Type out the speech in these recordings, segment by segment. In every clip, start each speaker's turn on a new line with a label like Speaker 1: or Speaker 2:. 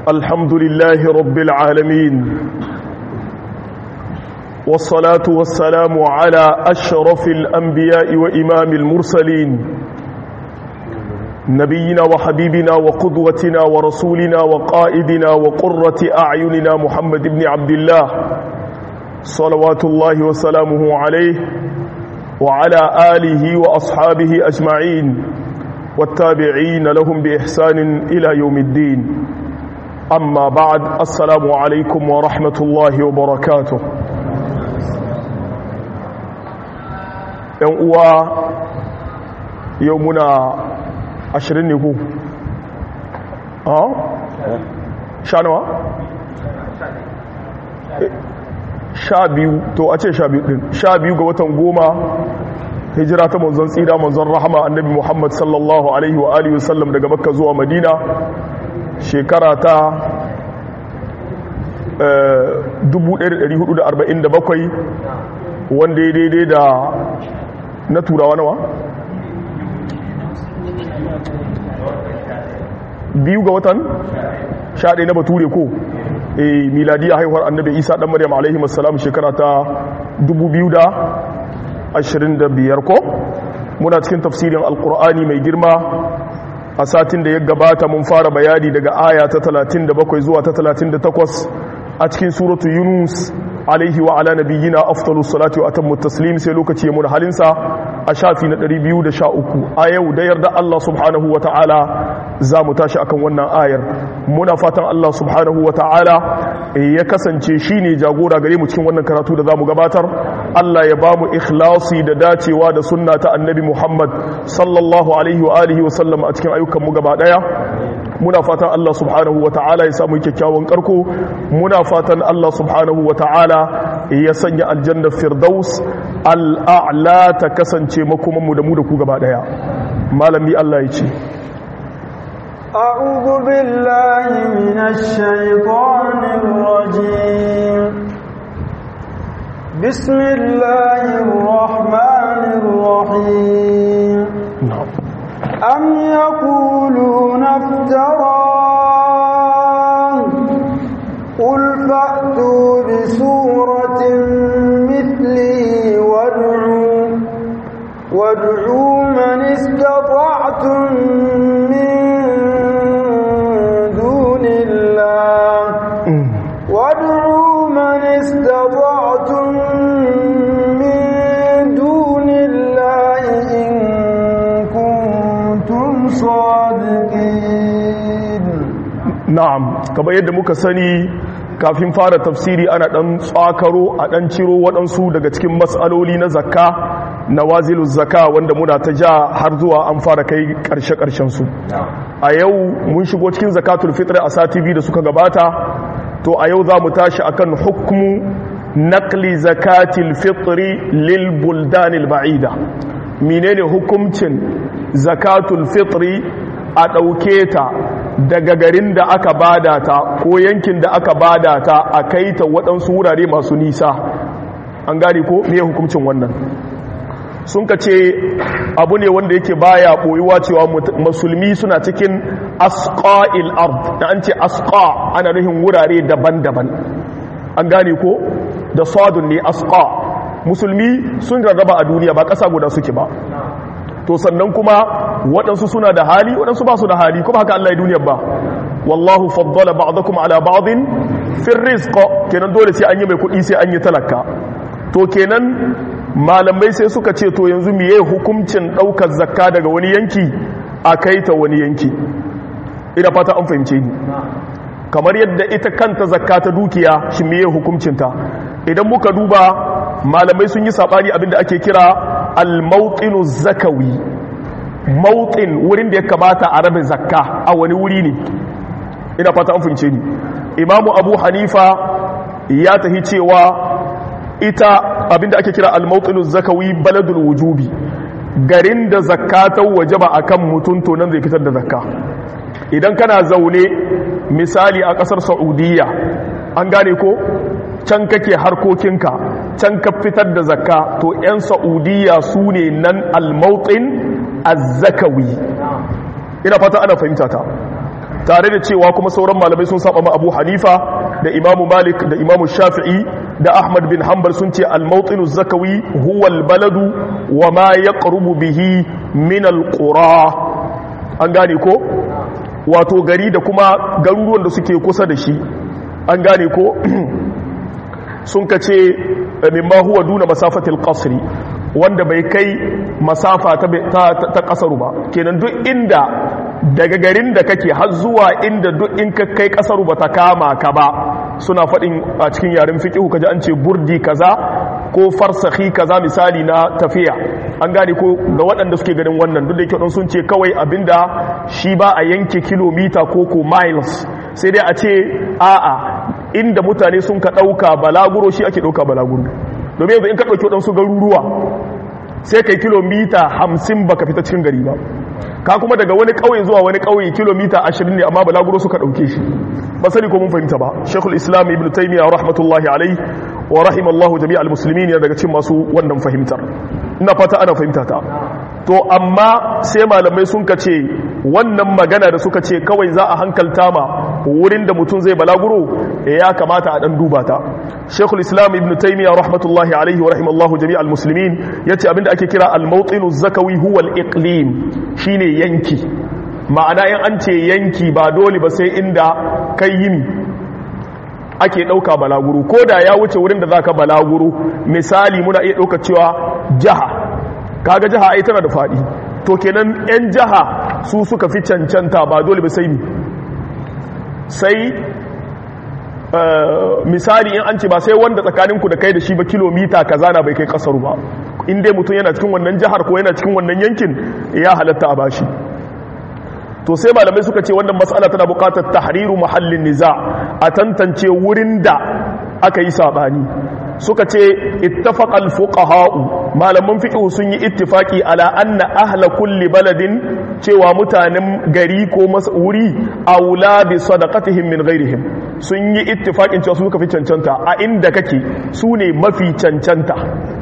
Speaker 1: الحمد لله رب العالمين والصلاة والسلام على أشرف الأنبياء وإمام المرسلين نبينا وحبيبنا وقدوتنا ورسولنا وقائدنا وقرة أعيننا محمد بن عبد الله صلوات الله وسلامه عليه وعلى آله وأصحابه أجمعين والتابعين لهم بإحسان إلى يوم الدين أما بعد السلام عليكم ورحمة الله وبركاته uwa yau muna ashirin ne ku? sha nawa? sha biyu to a ce sha biyu din sha biyu ga watan goma hijira ta manzon tsira manzon rahama annabi muhammad sallallahu alaihi wa alihi wasallam daga makka zuwa madina shekara ta 1447 wanda ya daidai da na turawa nawa biyu ga watan sha ɗaya na bature ko e miladiya haihuwar annabi isa ɗan maryam alaihi masalam shekara ta 2025 ko muna cikin tafsirin alkur'ani mai girma a satin da ya gabata mun fara bayani daga aya ta 37 zuwa ta 38 a cikin suratu yunus alaihi wa ala nabiyyina afdalus salati wa atammu taslim sai lokaci mun halinsa a shafi na 213 a yau da yarda Allah subhanahu wa ta'ala za mu tashi akan wannan ayar muna fatan Allah subhanahu wa ta'ala ya kasance shine jagora gare mu cikin wannan karatu da zamu gabatar Allah ya ba mu ikhlasi da dacewa da sunna ta annabi Muhammad sallallahu alaihi wa alihi wa sallam a cikin ayyukan mu gaba daya muna fatan Allah subhanahu wa ta'ala ya samu kyakkyawan karko muna fatan Allah subhanahu wa ta'ala ya sanya aljanna firdaus al'a'la ta kasance makomanmu da mu da ku gaba daya malami Allah ya ce
Speaker 2: أعوذ بالله من الشيطان الرجيم بسم الله الرحمن الرحيم أم يقولون افتراه قل فأتوا بسورة مثله وادعوا وادعوا من استطعتم من دون الله وادعوا من استطعتم من دون الله إن كنتم صادقين
Speaker 1: na'am kamar yadda muka sani kafin fara tafsiri ana dan tsakaro a dan ciro waɗansu daga cikin matsaloli na zakka na wazilu zakka wanda muna ta ja har zuwa an fara kai ƙarshe-ƙarshen su a yau mun shigo cikin zakatul fitr a sati biyu da suka gabata to a yau za mu tashi akan hukmu naqli zakatil fitri lil buldanil ba'ida menene hukuncin zakatul fitri a ɗauke ta daga garin da aka bada ta ko yankin da aka bada ta a kai ta waɗansu wurare masu nisa an gane ko me hukuncin wannan sun ka ce abu ne wanda yake baya ɓoyuwa cewa musulmi suna cikin asqa'il ard da an ce asqa ana nufin wurare daban-daban an gane ko da sadun ne asqa musulmi sun rarraba a duniya ba ƙasa guda suke ba to sannan kuma waɗansu suna da hali waɗansu ba su da hali kuma haka Allah ya duniyar ba wallahu faddala ba'dakum ala ba'din fil rizq kenan dole sai an yi mai kuɗi sai an yi talaka to kenan malamai sai suka ce to yanzu miye hukuncin ɗaukar zakka daga wani yanki a kai ta wani yanki ina fata an fahimce ni kamar yadda ita kanta zakka ta dukiya shi miye hukuncinta idan muka duba malamai sun yi sabani abinda ake kira al-mawqinu zakawi mawqin wurin da ya kamata a rabe zakka a wani wuri ne ina fata an fahimce ni imamu abu hanifa ya tahi cewa ita abinda ake kira al-mawqinu zakawi baladul wujubi garin da zakka ta wajaba akan mutum to nan zai fitar da zakka idan kana zaune misali a kasar saudiya an gane ko can kake harkokinka can ka fitar da zakka to 'yan saudiya su ne nan almautin azzakawi ina fata ana fahimta ta tare da cewa kuma sauran malamai sun saba ma Abu Hanifa da Imam Malik da Imam Shafi'i da Ahmad bin Hanbal sun ce al-mawtinu zakawi huwa al-baladu wa ma yaqrubu bihi min al-qura an gane ko wato gari da kuma garuruwan da suke kusa da shi an gane ko sun ka ce mimma huwa duna masafatil qasri wanda bai kai masafa ta kasaru ba kenan duk inda daga garin da kake har zuwa inda duk in ka kai kasaru ba ta kama ka ba suna faɗin a cikin yaren fiƙihu kaji an ce burdi kaza ko farsahi kaza misali na tafiya an gane ko ga waɗanda suke ganin wannan duk da yake sun ce kawai abinda shi ba a yanke kilomita ko ko miles sai dai a ce a'a inda mutane sun ka ɗauka balaguro shi ake ɗauka balaguro domin yanzu in ka ɗauki waɗansu garuruwa sai kai kilomita hamsin baka fita cikin gari ba ka kuma daga wani ƙauye zuwa wani ƙauye kilomita ashirin ne amma balaguro suka ɗauke shi ba sani ko mun fahimta ba shekul islam ibn taimiyya rahmatullahi alai wa rahimallahu jami'a al-muslimin yana daga cikin masu wannan fahimtar ina fata ana fahimta ta to amma sai malamai sun kace wannan magana da suka ce kawai za a hankalta ma wurin da mutum zai balaguro ya kamata a dan duba ta shekul islam ibn taimiyya rahmatullahi alaihi wa rahimallahu jami'a al-muslimin yace abinda ake kira al-mawtinu zakawi huwa al-iqlim shine yanki ma'ana in an ce yanki ba dole ba sai inda kai yini ake ɗauka balaguro ko da ya wuce wurin da za ka balaguro misali muna iya ɗauka cewa jiha kaga jiha ai tana da faɗi to kenan 'yan jiha su suka fi cancanta ba dole ba sai ni sai misali in an ce ba sai wanda tsakaninku da kai da shi ba kilomita kaza na bai kai kasaru ba in dai mutum yana cikin wannan jihar ko yana cikin wannan yankin ya halatta a bashi to sai malamai suka ce wannan matsala tana buƙatar tahriru muhallin niza a tantance wurin da aka yi sabani suka ce ittafaqal fuqaha'u malaman fiqh sun yi ittifaki ala anna ahla kulli baladin cewa mutanen gari ko wuri aula bi sadaqatihim min ghairihim sun yi ittifakin cewa su suka fi cancanta a inda kake su ne mafi cancanta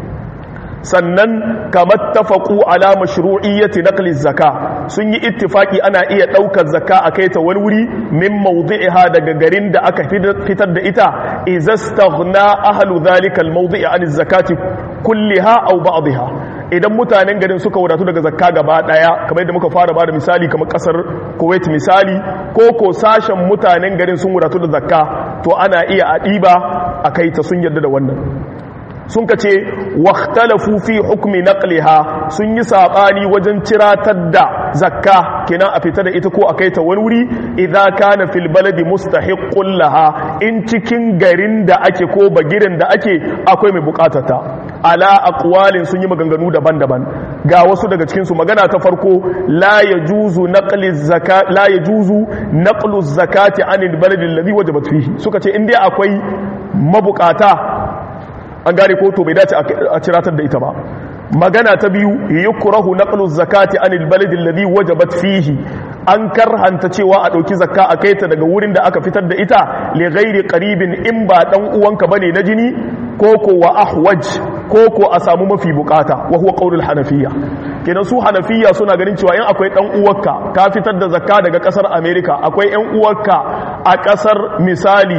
Speaker 1: sannan kamar tafaku ala mashru'iyyati naqli zakka sun yi ittifaki ana iya daukar zakka a kai ta wani wuri min mawdi'iha daga garin da aka fitar da ita izastaghna ahlu dhalika almawdi'i an zakati kulliha aw ba'dha idan mutanen garin suka wadatu daga zakka gaba daya kamar yadda muka fara bada misali kamar kasar Kuwait misali ko ko sashen mutanen garin sun wadatu da zakka to ana iya a diba a kai ta sun yarda da wannan sun ka ce waktalafu fi hukumi naqliha sun yi sabani wajen ciratar da zakka kenan a fita da ita ko a kai ta wani wuri idza kana fil baladi mustahiqqun laha in cikin garin da ake ko bagiren da ake akwai mai bukatata ala aqwalin sun yi maganganu daban-daban ga wasu daga cikin su magana ta farko la yajuzu naqli zakat la yajuzu naqlu zakati anil baladi alladhi wajabat fihi suka ce in dai akwai mabukata an gane ko to bai dace a ciratar da ita ba magana ta biyu yukrahu naqlu zakati anil baladi alladhi wajabat fihi an karhanta cewa a dauki zakka a kaita daga wurin da aka fitar da ita li ghairi qaribin in ba dan uwanka bane na jini ko ko wa ahwaj ko ko a samu mafi bukata wa huwa qaulul hanafiyya kenan su hanafiyya suna ganin cewa in akwai dan uwarka ka fitar da zakka daga kasar america akwai yan uwarka a kasar misali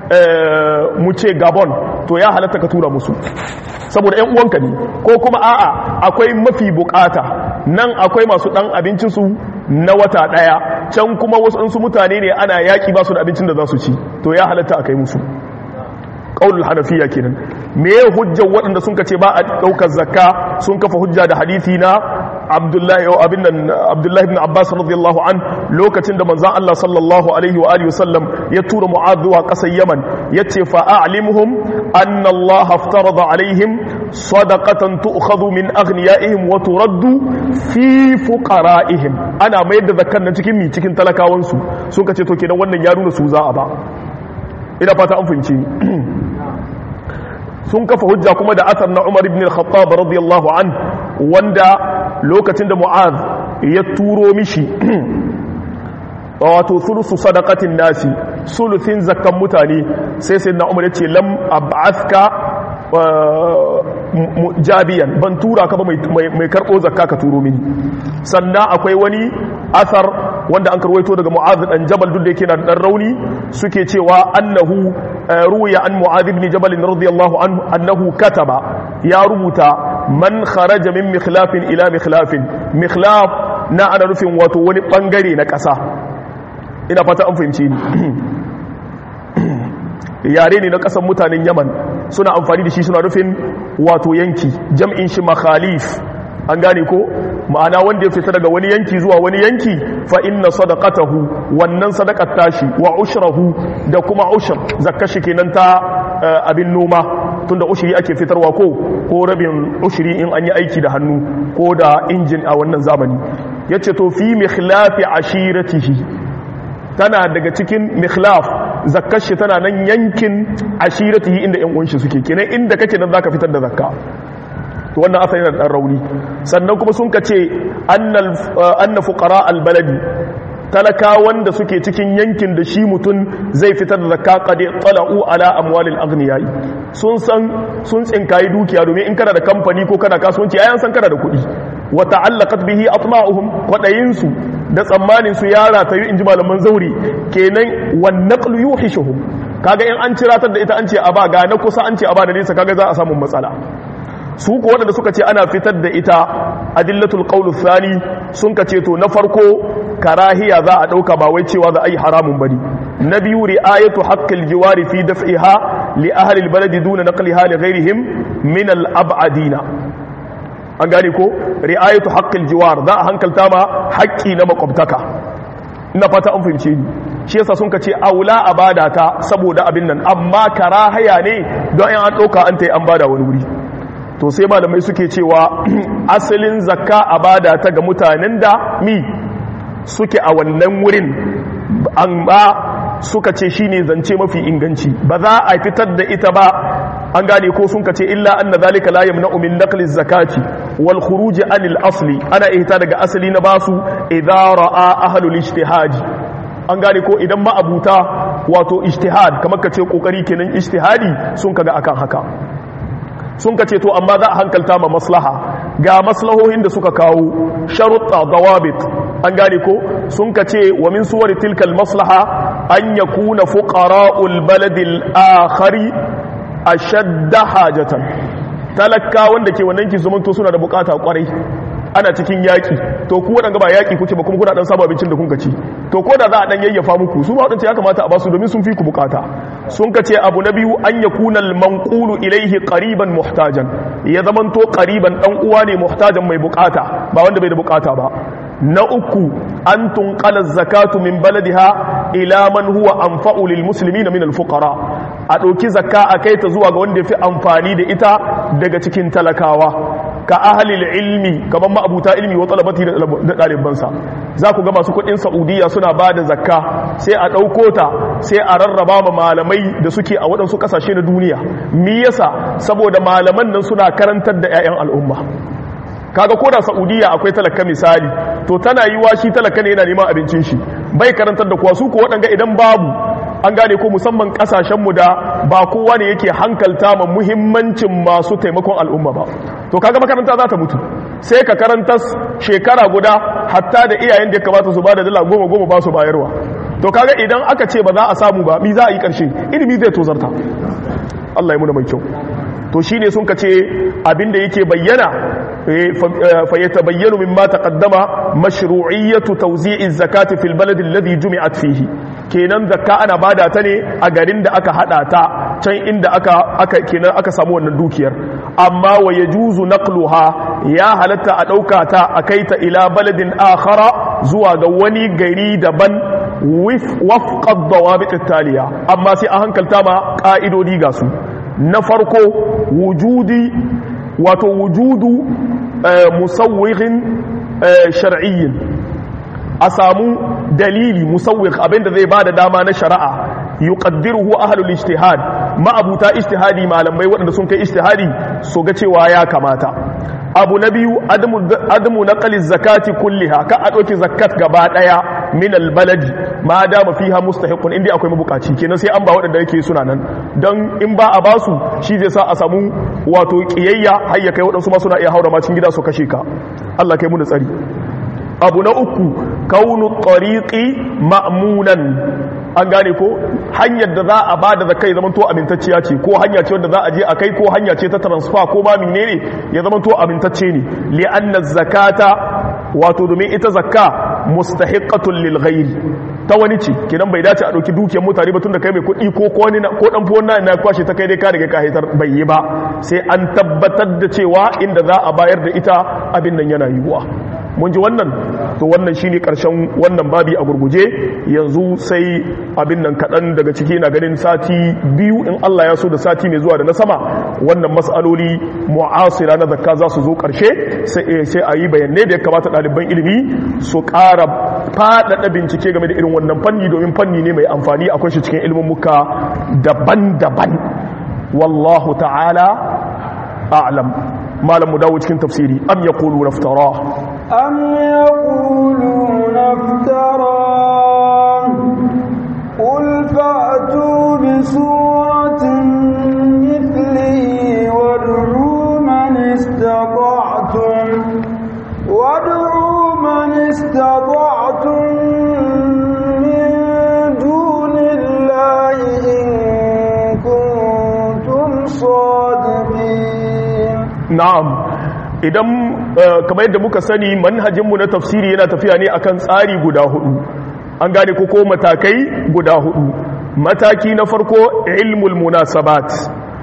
Speaker 1: mu ce gabon to ya halatta ka tura musu saboda yan uwanka ne ko kuma a'a akwai mafi bukata nan akwai masu dan abincinsu na wata daya can kuma wasu mutane ne ana yaki ba su da abincin da za su ci to ya halatta a kai musu qaulul hanafiya kenan me ya hujjar waɗanda sun kace ba a ɗaukar zakka sun kafa hujja da hadisi na abdullahi abin nan abdullahi ibn abbas radiyallahu an lokacin da manzon Allah sallallahu alaihi wa alihi wasallam ya tura mu'adh zuwa ƙasar yaman yace fa a'limhum anna Allah aftarada alaihim sadaqatan tu'khadhu min aghniyaihim wa turaddu fi fuqara'ihim ana mayar da zakkan nan cikin mi cikin talakawansu sun kace to kenan wannan ya nuna su za a ba ina fata an fahimci sun kafa hujja kuma da asar na Umar ibn al-Khattab radiyallahu an wanda lokacin da Mu'az ya turo mishi wato sulusu sadaqatin nasi sulusin zakkan mutane sai sai na Umar ya ce lam ab'athka jabiyan ban tura ka ba mai karɓo zakka ka turo mini sannan akwai wani asar wanda an karwaito daga mu'adh dan jabal duk da yake na dan rauni suke cewa annahu ruwiya an mu'adh ibn jabal radiyallahu anhu annahu kataba ya rubuta man kharaja min mikhlafin ila mikhlafin mikhlaf na ana nufin wato wani bangare na ƙasa ina fata an fahimci ni yare ne na ƙasar mutanen yaman suna amfani da shi suna nufin wato yanki jam'in shi makhalif an gane ko ma'ana wanda ya fita daga wani yanki zuwa wani yanki fa inna sadaqatahu wannan sadaqat tashi wa ushrahu da kuma ushr zakka shi kenan ta abin noma tunda ushri ake fitarwa ko ko rabin ushri in an yi aiki da hannu ko da injin a wannan zamani yace to fi mikhlafi ashiratihi tana daga cikin mikhlaf zakkar shi tana nan yankin ashiratihi inda yan uwan shi suke kenan inda kake nan zaka fitar da zakka to wannan asali na dan rauni sannan kuma sun kace annal anna fuqara albaladi talaka wanda suke cikin yankin da shi mutum zai fitar da zakka qad tala'u ala amwalil aghniyai sun san sun tsinkayi dukiya domin in kana da kamfani ko kana kasuwanci ayan san kana da kuɗi wa ta'allaqat bihi atma'uhum kwadayin su da tsammanin su yara ta yi inji malaman zauri kenan wan naqlu yuhishuhum kaga in an ciratar da ita an ce a ba ga na kusa an ce a ba da nisa kaga za a samu matsala su ko waɗanda suka ce ana fitar da ita adillatul qawlu thani sun ka ce to na farko karahiya za a ɗauka ba wai cewa za a yi haramun bane na biyu ri'ayatu haqqil jiwari fi daf'iha li ahli albaladi duna naqliha li ghayrihim min al-ab'adina an gane ko ri'ayatu haqqil jiwar za a hankalta ma haƙƙi na makwabtaka ina fata an fahimce ni shi yasa sun ka ce aula a bada ta saboda abin nan amma karahaya ne don an ɗauka an ta yi an bada wani wuri to sai malamai suke cewa asalin zakka a bada ta ga mutanen da mi suke a wannan wurin amma suka ce shine zance mafi inganci ba za a fitar da ita ba an gane ko sun ka ce illa anna zalika la yamna'u min naqli zakati wal khuruj anil asli ana ihta daga asali na basu idza ra'a ahlul ijtihad an gane ko idan ma abuta wato ijtihad kamar ka ce kokari kenan ijtihadi sun kaga akan haka sun ka ce to amma za a hankalta ma maslaha ga maslahohin da suka kawo sharuɗa dawabit an gane ko sun ka ce wa min suwar tilkal maslaha an ya kuna fuqara'ul baladil akhari ashadda hajatan talaka wanda ke wannan ki zumunto suna da bukata kwarai ana cikin yaki to ku wadanga ba yaki kuke ba kuma kuna dan samu abincin da kun ci to ko da za a dan yayyafa muku su ba wadanda ya kamata a basu domin sun fi ku bukata sun ka ce abu na biyu an yakuna al-manqulu ilayhi qariban muhtajan ya zaman to qariban dan uwa ne muhtajan mai bukata ba wanda bai da bukata ba na uku an tunqala zakatu min baladiha ila man huwa anfa'u lil muslimin min al fuqara a dauki zakka a kai ta zuwa ga wanda yafi amfani da ita daga cikin talakawa ka ahalil ilmi kaman ma'abuta ilmi wa talabati da ɗalibansa za ku ga masu kuɗin saudiya suna ba da zakka sai a ɗauko ta sai a rarraba ma malamai da suke a waɗansu ƙasashe na duniya mi yasa saboda malaman nan suna karantar da 'ya'yan al'umma kaga ko da saudiya akwai talaka misali to tana yi wa shi talaka ne yana neman abincin shi bai karantar da kuwa su ko waɗanga idan babu an gane ko musamman kasashenmu da ba kowa ne yake hankalta ma muhimmancin masu taimakon al'umma ba to kaga makaranta za ta mutu sai ka karanta shekara guda hatta da iyayen da ya kamata su ba da dala goma goma ba su bayarwa to kaga idan aka ce ba za a samu ba mi za a yi karshe ilimi zai tozarta Allah ya muna mai kyau to shine sun ka ce abinda yake bayyana فيتبين مما تقدم مشروعية توزيع الزكاة في البلد الذي جمعت فيه kenan zakka ana bada ta ne a garin da aka hada ta can inda aka aka kenan aka samu wannan dukiyar amma wa yajuzu naqluha ya halatta a dauka ta a kai ta ila baladin akhara zuwa ga wani gari daban wafqa dawabit taliya amma sai a hankalta ma ka'idodi ga su na farko wujudi wato wujudu musawwirin shar'iyyin a samu dalili musawwir abinda zai bada dama na shari'a yuqaddiruhu ahlul ijtihad ma'abuta ijtihadi malamai waɗanda sun kai ijtihadi su ga cewa ya kamata abu na biyu adamu naqli zakati kulliha ka a ɗauki zakat gaba ɗaya min albaladi ma dama fiha mustahiqun inda akwai mabukaci kenan sai an ba waɗanda yake suna nan don in ba a basu shi zai sa a samu wato kiyayya har ya kai waɗansu ma suna iya haura macin gida su kashe ka Allah kai mu da tsari abu na uku kaunu tariqi ma'munan an gane ko hanyar da za a bada zakai zaman to amintacciya ce ko hanya ce wanda za a je a kai ko hanya ce ta transfer ko ma menene ya zaman to amintacce ne li anna zakata wato domin ita zakka mustahiqqatun lil ghairi ta wani ce kenan bai dace a dauki dukiyar mutane ba tunda kai mai kuɗi ko ko wani ko dan fuwan na na kwashe ta kai dai ka daga ka haitar bai yi ba sai an tabbatar da cewa inda za a bayar da ita abin nan yana yiwuwa mun ji wannan to wannan shine karshen wannan babi a gurguje yanzu sai abin nan kaɗan daga ciki na ganin sati biyu in Allah ya so da sati mai zuwa da na sama wannan mas'aloli mu'asira na zakka za su zo ƙarshe sai a yi bayanai da ya kamata ɗaliban ilimi su ƙara faɗaɗa bincike game da irin wannan fanni domin fanni ne mai amfani akwai shi cikin ilimin muka daban-daban wallahu ta'ala a'lam malam mu dawo cikin tafsiri am yaqulu naftara
Speaker 2: am yaquluna naftara qul fa'tu bi suratin mithlihi wad'u man istata'tum wad'u man istata'tum min dunillahi in kuntum sadiqin
Speaker 1: na'am idan kamar yadda muka sani manhajinmu na tafsiri yana tafiya ne akan tsari guda hudu an gane ko ko matakai guda hudu mataki na farko ilmul munasabat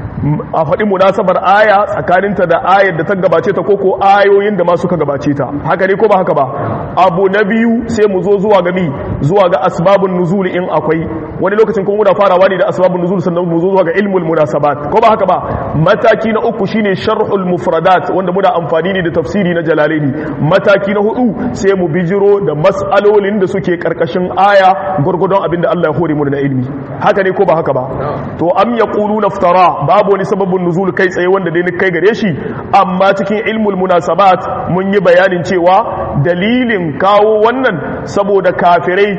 Speaker 1: a faɗi munasabar aya tsakaninta da ayar da ta gabace ta koko ayoyin da ma suka gabace ta haka ne ko ba haka ba abu na biyu sai mu zo zuwa ga mi zuwa ga asbabun nuzul in akwai wani lokacin kuma muna farawa ne da asbabun nuzul sannan mu zo zuwa ga ilmul munasabat ko ba haka ba mataki na uku shine sharhul mufradat wanda muna amfani ne da tafsiri na jalalaini mataki na hudu sai mu bijiro da mas'alolin da suke karkashin aya gurgudun abinda Allah ya hore mu na ilmi haka ne ko ba haka ba to am yaquluna iftara babu wani sababin nuzul kai tsaye wanda dai ni kai gare shi amma cikin ilmul munasabat mun yi bayanin cewa dalilin kawo wannan saboda kafirai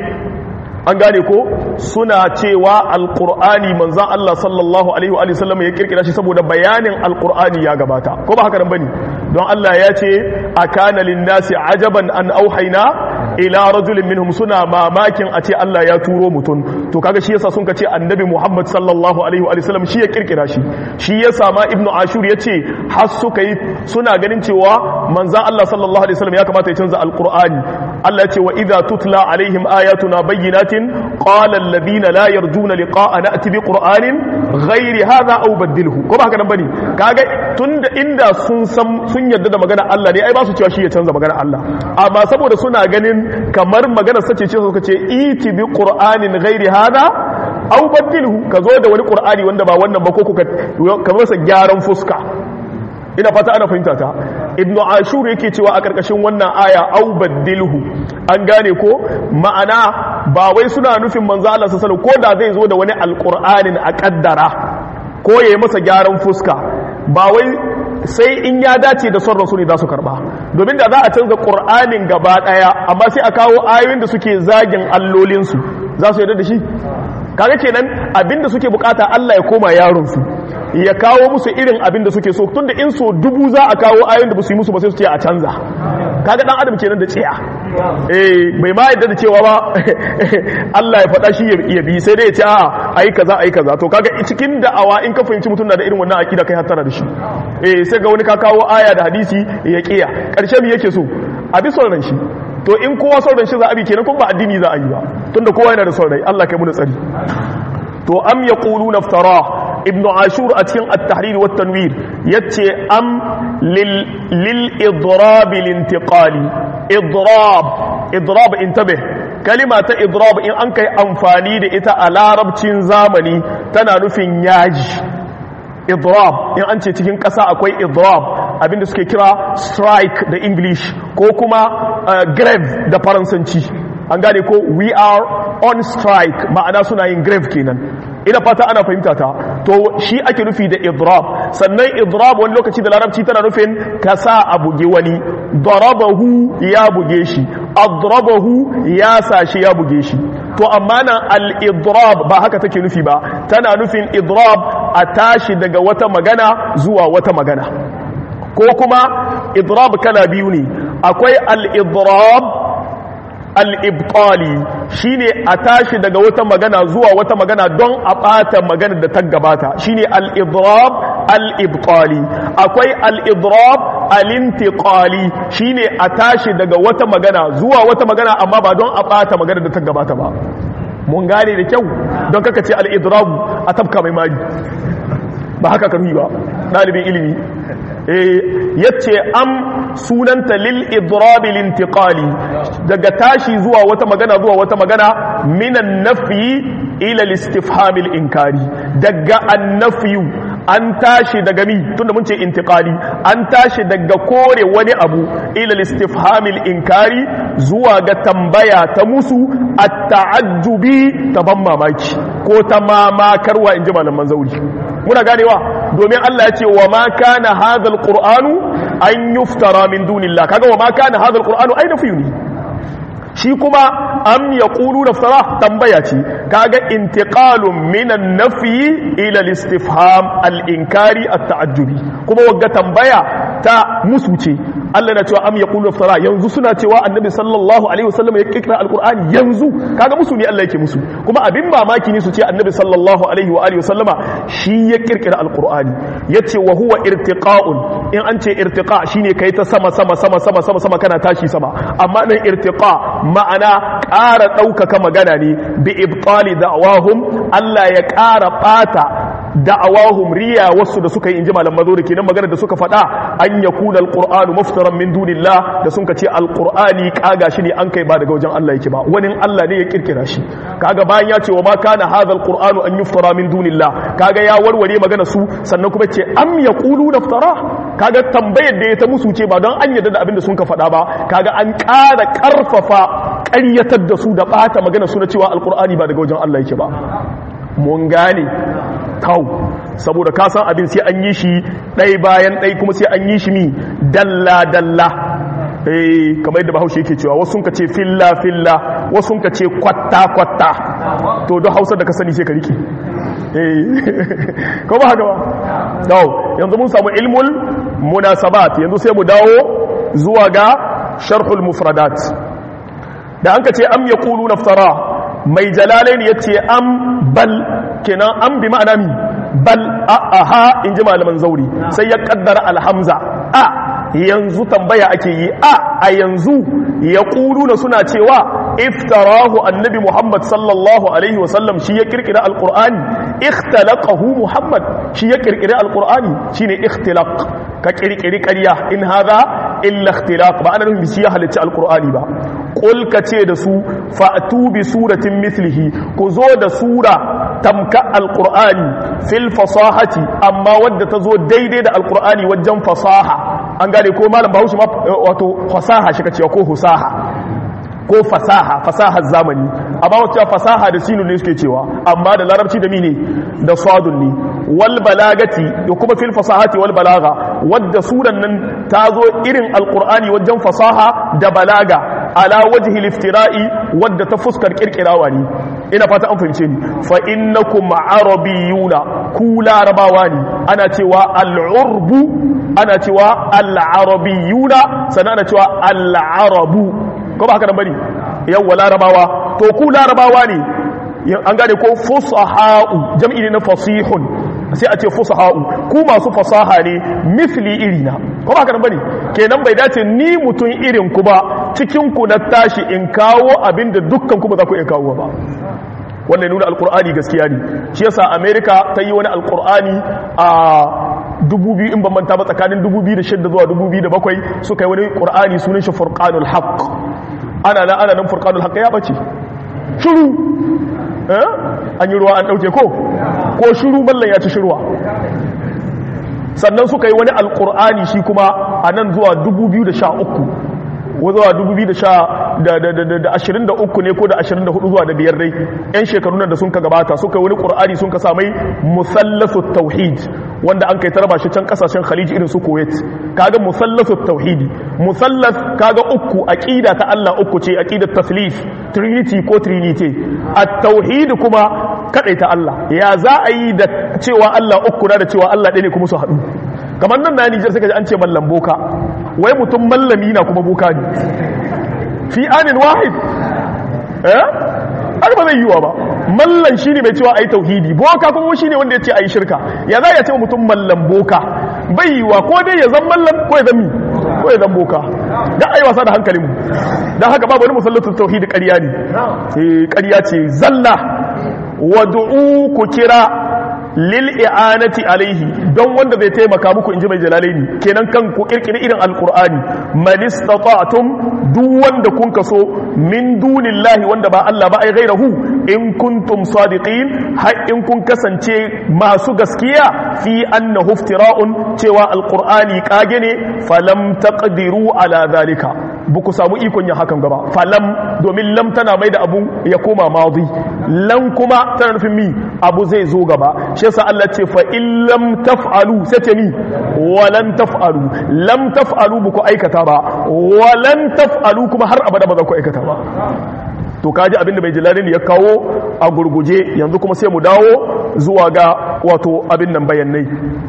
Speaker 1: an gane ko suna cewa alkur'ani manzan Allah sallallahu alaihi wa sallam ya kirkira shi saboda bayanin alkur'ani ya gabata ko ba haka nan bane don Allah ya ce akana linnasi ajaban an auhaina ila rajulin minhum suna mamakin a ce Allah ya turo mutum to kaga shi yasa sun ka ce annabi Muhammad sallallahu alaihi wa sallam shi ya kirkira shi shi yasa ma ibnu ashur ya ce har suka yi suna ganin cewa manzan Allah sallallahu alaihi wa sallam ya kamata ya canza alkur'ani Allah ya ce wa idza tutla alaihim ayatuna bayyinatin qala alladhina la yarjuna liqa'ana ati bi qur'anin ghairi hadha aw badilhu ko ba haka nan bane kaga tunda inda sun san sun yarda da magana Allah ne ai ba su cewa shi ya canza magana Allah amma saboda suna ganin kamar magana sace ce suka ce iti bi qur'anin ghairi hadha aw badilhu ka zo da wani qur'ani wanda ba wannan ba ko ka ka masa gyaran fuska ina fata ana fahimta ta ibnu ashur yake cewa a karkashin wannan aya au baddilhu an gane ko ma'ana ba wai suna nufin manzo Allah sallallahu ko da zai zo da wani alqur'anin a kaddara ko yayi masa gyaran fuska ba wai sai in ya dace da son rasuli za su karba domin da za a canza qur'anin gaba daya amma sai a kawo ayoyin da suke zagin allolin su za su yarda da shi kaga kenan abinda suke bukata Allah ya koma yaron su ya kawo musu irin abin da suke so tunda in so dubu za a kawo ayoyin da ba su yi musu ba sai su ce a canza kaga dan adam kenan da tsiya eh bai ma yadda da cewa ba Allah ya faɗa shi ya bi sai dai ya ce a ayi kaza ayi kaza to kaga cikin da'awa in ka fahimci mutum na da irin wannan akida kai hattara da shi eh sai ga wani ka kawo aya da hadisi ya kiya karshe me yake so a bi son ran shi to in kowa son ran shi za a bi kenan kuma ba addini za a yi ba tunda kowa yana da son rai Allah kai mu tsari to am yaquluna iftara ibn ashur a cikin at-tahrir wa tanwir yace am lil lil idrab lil intiqali idrab idrab intabih kalima ta idrab in an kai amfani da ita a larabcin zamani tana nufin yaji idrab in an ce cikin ƙasa akwai idrab abinda suke kira strike da english ko kuma uh, grave da faransanci an gane ko we are on strike ma'ana suna yin grave kenan ina fata ana fahimta ta to shi ake nufi da idrab sannan idrab wani lokaci da larabci tana nufin ka sa a buge wani darabahu ya buge shi adrabahu ya sa shi ya buge shi to amma nan al-idrab ba haka take nufi ba tana nufin idrab a tashi daga wata magana zuwa wata magana ko kuma idrab kala biyu ne akwai al-idrab al-ibtali shine a tashi daga wata magana zuwa wata magana don a ɓata magana da ta gabata shine al-idrab al-ibtali akwai al-idrab al-intiqali shine a tashi daga wata magana zuwa wata magana amma ba don a ɓata magana da ta gabata ba mun gane da kyau don kaka ce al-idrab a tabka mai mari ba haka kan yi ba ɗalibin ilimi yace am sunanta lil idrabi lintiqali daga tashi zuwa wata magana zuwa wata magana minan nafyi ila listifhamil inkari daga annafyu an tashi daga mi tunda mun ce intiqali an tashi daga kore wani abu ila listifhamil inkari zuwa ga tambaya ta musu at-ta'ajjubi ta ban mamaki ko ta mamakarwa inji malaman zauri muna ganewa domin Allah ya ce wa ma kana hadha alqur'anu an yuftara min dunillah kaga wa ma kana hadha alqur'anu ai nafi ne shi kuma am yaqulu naftara tambaya ce kaga intiqalun minan nafyi ila al-istifham al-inkari at-ta'ajjubi kuma wagga tambaya ta musu ce Allah na cewa am yaqulu naftara yanzu suna cewa annabi sallallahu alaihi wasallam ya kikra alqur'ani yanzu kaga musu ne Allah yake musu kuma abin mamaki ne su ce annabi sallallahu alaihi wa alihi wasallama shi ya kirkira alqur'ani yace wa huwa irtiqa'un in an ce irtiqa shine kai ta sama sama sama sama sama sama kana tashi sama amma nan irtiqa ma'ana ƙara ɗaukaka magana ne bi ibtali da'awahum Allah ya ƙara ɓata da'awahum riya wasu da suka yi inji malam mazuri kenan magana da suka faɗa an yakuna alqur'anu muftaran min dunillah da sun ce alqur'ani kaga shi ne an kai ba daga wajen Allah yake ba wani Allah ne ya kirkira shi kaga bayan ya ce wa ma kana hadha alqur'anu an yuftara min dunillah kaga ya warware magana su sannan kuma ce am yaqulu naftara kaga tambayar da ya ta musu ce ba don an yarda da abin da sun ka faɗa ba kaga an ƙara ƙarfafa ƙaryatar da su da ɓata magana su na cewa alqur'ani ba daga wajen Allah yake ba mun gane kawo saboda ka san abin sai an yi shi ɗai bayan ɗai kuma sai an yi shi mi dalla-dalla eh kamar yadda bahaushe yake cewa wasu ka ce filla-filla wasu ka ce kwatta-kwatta to don hausa da ka sani sai ka rike eh ko ba haka ba dawo yanzu mun samu ilmul munasabat yanzu sai mu dawo zuwa ga sharhul mufradat da an ka ce am yaqulu naftara mai jalalain ya ce am bal kenan am bi ma'ana mi bal a aha in ji malaman zauri sai ya kaddara alhamza a yanzu tambaya ake yi a a yanzu ya na suna cewa iftarahu annabi muhammad sallallahu alaihi wasallam shi ya kirkira alkur'ani ikhtalaqahu muhammad shi ya kirkira alkur'ani shine ikhtilaq ka kirkiri ƙarya in hadha illa ikhtilaq ba ana nufin shi ya halicci alkur'ani ba qul ka ce da su fa'tu bi suratin mithlihi ku zo da sura tamka alkur'ani fil fasahati amma wadda ta zo daidai da alkur'ani wajen fasaha an gane ko malam bahaushe ma wato fasaha shi ka cewa ko husaha ko fasaha fasahar zamani amma wacce fasaha da sinu ne suke cewa amma da larabci da mine da sadun ne wal balagati da kuma fil fasahati wal balaga wadda suran nan ta zo irin alqur'ani wajen fasaha da balaga ala wajhi liftira'i wadda ta fuskar kirkirawa ne ina fata an fahimce ni fa innakum arabiyuna ku larabawa ne ana cewa al'urbu ana cewa al'arabiyuna sannan ana cewa al'arabu ko ba haka nan bane yawwa larabawa to ku larabawa ne an gane ko fusaha'u jam'i ne na fasihun sai a ce fusaha'u ku masu fasaha ne misli irina ko ba haka nan bane kenan bai dace ni mutum irin ku ba cikin ku na tashi in kawo abinda dukkan ku ba za ku iya kawo ba wannan nuna alkur'ani gaskiya ne shi yasa america ta yi wani alkur'ani a 2000 in ban manta ba tsakanin 2006 zuwa 2007 suka yi wani qur'ani sunan shi furqanul haqq ana nan ana nan furqanul haqq ya bace shiru eh an yi ruwa an dauke ko ko shiru mallan ya ci shirwa sannan suka yi wani alkur'ani shi kuma a nan zuwa 2013 zuwa 2023 ne ko da 24 zuwa da biyar dai yan shekaru nan da sun ka gabata suka yi wani ƙur'ani sun ka samai musallasu tauhid wanda an kai tarba shi can kasashen khaliji irin su kuwait kaga musallasu tauhidi musallas kaga uku aqida ta Allah uku ce aqidat taslif trinity ko trinity at-tauhid kuma kadai ta Allah ya za a yi da cewa Allah uku da cewa Allah ɗaya ne kuma su haɗu kamar nan na Nijar suka ji an ce mallam boka wai mutum mallami na kuma boka ne fi anin wahid eh har ba zai yiwa ba mallan shine mai cewa ayi tauhidi boka kuma shine wanda ya ce ayi shirka ya za ya ce mutum mallan boka bai yiwa ko dai ya zan mallan ko ya zan mi ko ya zan boka da ayi wasa da hankalin mu dan haka babu wani musallatul tauhidi ƙarya ne eh ƙarya ce zalla wad'u ku kira lil i'anati alaihi don wanda zai taimaka muku inji mai jalalaini kenan kan ku kirkiri irin alqur'ani man istata'tum duk wanda kun kaso min dunillahi wanda ba Allah ba ai gairahu in kuntum sadiqin har in kun kasance masu gaskiya fi annahu iftira'un cewa alqur'ani kage ne falam taqdiru ala zalika buku samu ikon yin hakan gaba falam domin lam tana mai da abu ya koma madi lan kuma tana nufin mi abu zai zo gaba shi yasa Allah ce fa in lam taf'alu sai ce mi walan taf'alu lam taf'alu buku aikata ba walan taf'alu kuma har abada ba za ku aikata ba to kaji abin da bai jilalin ya kawo a gurguje yanzu kuma sai mu dawo zuwa ga wato abin nan bayanai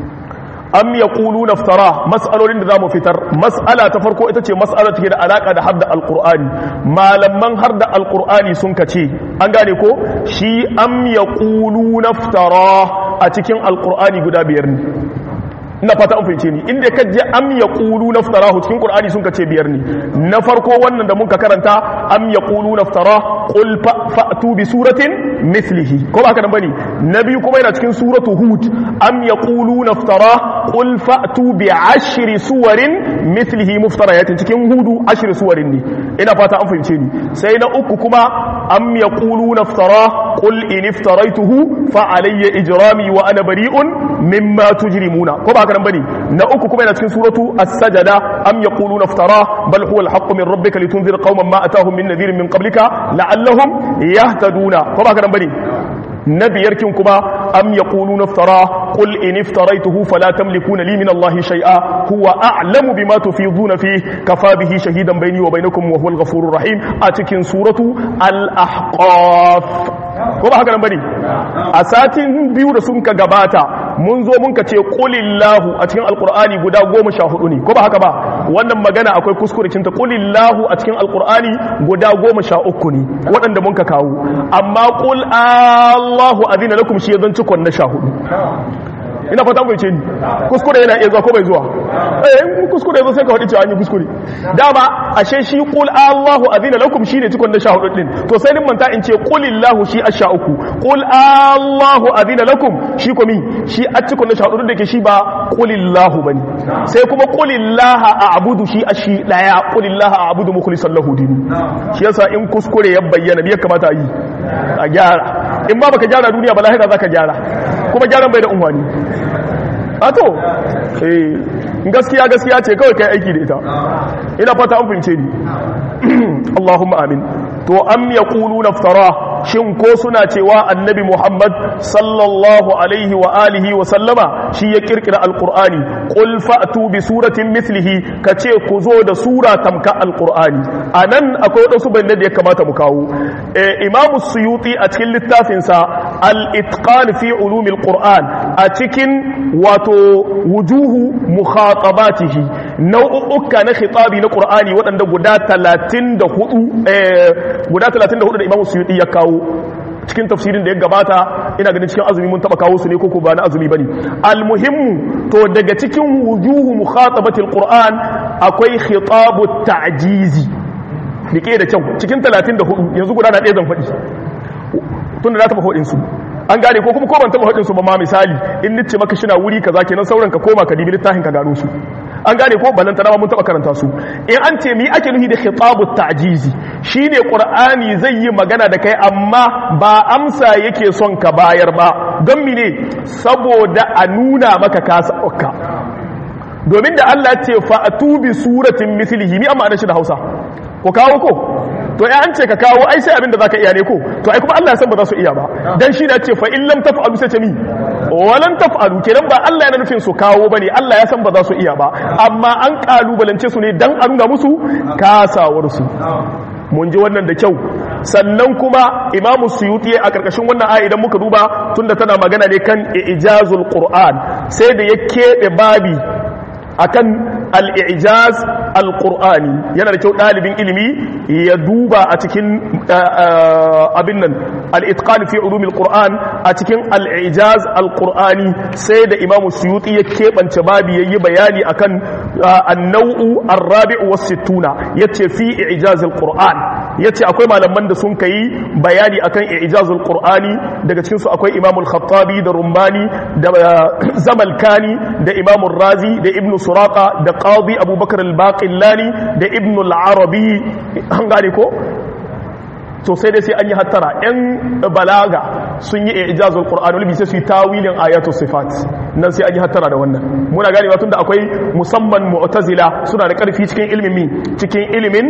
Speaker 1: am ya ƙulu naftara mas'alolin da za mu fitar mas'ala ta farko ita ce mas'ala take da alaƙa da hadda alƙur'ani malaman har da alƙur'ani sun kace an gane ko shi am ya ƙulu naftara a cikin alƙur'ani guda biyar ne ina fata an fahimce ni inda ka je am yaqulu naftarahu cikin qur'ani sun kace biyar ne na farko wannan da muka karanta am yaqulu naftara qul fa'tu bi suratin mithlihi ko ba haka nan bane na biyu kuma yana cikin suratu hud am yaqulu naftara qul fa'tu bi ashri suwarin mithlihi muftarayatin cikin hudu ashri suwarin ne ina fata an fahimce ni sai na uku kuma am yaqulu naftara qul in iftaraituhu fa alayya ijrami wa ana bari'un mimma tujrimuna ko ba haka nan bane na uku kuma yana cikin suratu as-sajada am yaquluna iftara bal huwa al-haqq min rabbika litunzira qauman ma atahum min nadhirin min qablika la'allahum yahtaduna ko ba haka nan bane na biyar kin kuma am yaquluna iftara qul in iftaraituhu fala tamlikuna li min allahi shay'a huwa a'lamu bima tufiduna fi kafa bihi shahidan bayni wa bainakum wa huwa al-ghafurur rahim a cikin suratu al-ahqaf ko ba haka nan bane a satin biyu da sun ka gabata mun zo mun ka ce qulillahu a cikin alqur'ani guda goma sha hudu ne ko ba haka ba wannan magana akwai kuskure cinta qulillahu a cikin alqur'ani guda goma sha uku ne waɗanda mun ka kawo amma qul allahu azina lakum shi zan cikon na sha hudu ina fata bai ce ni kuskure yana iya zuwa ko bai zuwa eh in kuskure zo sai ka faɗi cewa an yi kuskure dama ashe shi qul Allahu azina lakum shine cikon na sha hudu din to sai din manta in ce qulillahu shi asha uku qul Allahu azina lakum shi ko mi shi a cikon na sha hudu da ke shi ba qulillahu bane sai kuma qulillaha a'budu shi ashi daya qulillaha a'budu mukhlishan lahu dini shi yasa in kuskure ya bayyana me ya kamata a yi a gyara in ba baka gyara duniya ba lahira zaka gyara kuma gyaran bai da unwani ato eh gaskiya gaskiya ce kawai kai aiki da ita ina fata an fahimce ni Allahumma amin to am yaquluna iftara shin ko suna cewa annabi Muhammad sallallahu alaihi wa alihi wa sallama shi ya kirkira alqur'ani qul fa'tu bi suratin mithlihi kace ku zo da sura tamka alqur'ani anan akwai wadansu bayanan da ya kamata mu kawo eh imamu suyuti a cikin littafinsa al-itqan fi ulumil qur'an a cikin wato wujuhu mukhatabatihi nau'uka na khitabi na qur'ani waɗanda guda 34 eh guda 34 da imamu suyuti ya kawo cikin tafsirin da ya gabata ina ganin cikin azumi mun taba kawo su ne koko ba na azumi bane almuhimmu to daga cikin wujuhu mukhatabatil qur'an akwai khitabu ta'jizi dike da kyau cikin 34 yanzu guda na ɗaya zan faɗi tunda na taba faɗin su an gane ko kuma ko ban taba faɗin su ba ma misali in nice maka shina wuri kaza kenan sauran ka koma ka dibi littafin ka gano su an gane ko balanta dama mun taba karanta su in an ce mi ake nufi da khitabu ta'jizi shine qur'ani zai yi magana da kai amma ba amsa yake son ka bayar ba don mine saboda a nuna maka kasa ka domin da Allah ce fa'atu bi suratin mithlihi mi amma shi da Hausa ko kawo ko to ya an ce ka kawo ai sai abinda zaka iya ne ko to ai kuma Allah ya san ba za su iya ba dan shi da ce fa in lam taf'alu sai ce mi walan taf'alu kenan ba Allah yana nufin su kawo bane Allah ya san ba za su iya ba amma an kalubalance su ne dan a nuna musu kasawar su mun ji wannan da kyau sannan kuma imamu suyuti a karkashin wannan aya idan muka duba tunda tana magana ne kan ijazul qur'an sai da ya keɓe babi akan al-ijaz alqur'ani yana da kyau dalibin ilimi ya duba a cikin abin nan al-itqan fi ulum al-qur'an a cikin al-ijaz al-qur'ani sai da imamu suyuti ya kebance babi yayi bayani akan an-naw'u ar-rabi'u was-sittuna yace fi ijaz al-qur'an yace akwai malaman da sun kai bayani akan ijaz al-qur'ani daga cikin su akwai imamu al-khattabi da rumbani da zamalkani da imamu razi da ibnu suraka da qadi abubakar al-baqillani da ibnu al-arabi an gane ko to sai dai sai an yi hattara yan balaga sun yi ijazul qur'an wal sai su yi tawilin ayatul sifat nan sai an yi hattara da wannan muna gane ba tunda akwai musamman mu'tazila suna da karfi cikin ilimin mi cikin ilimin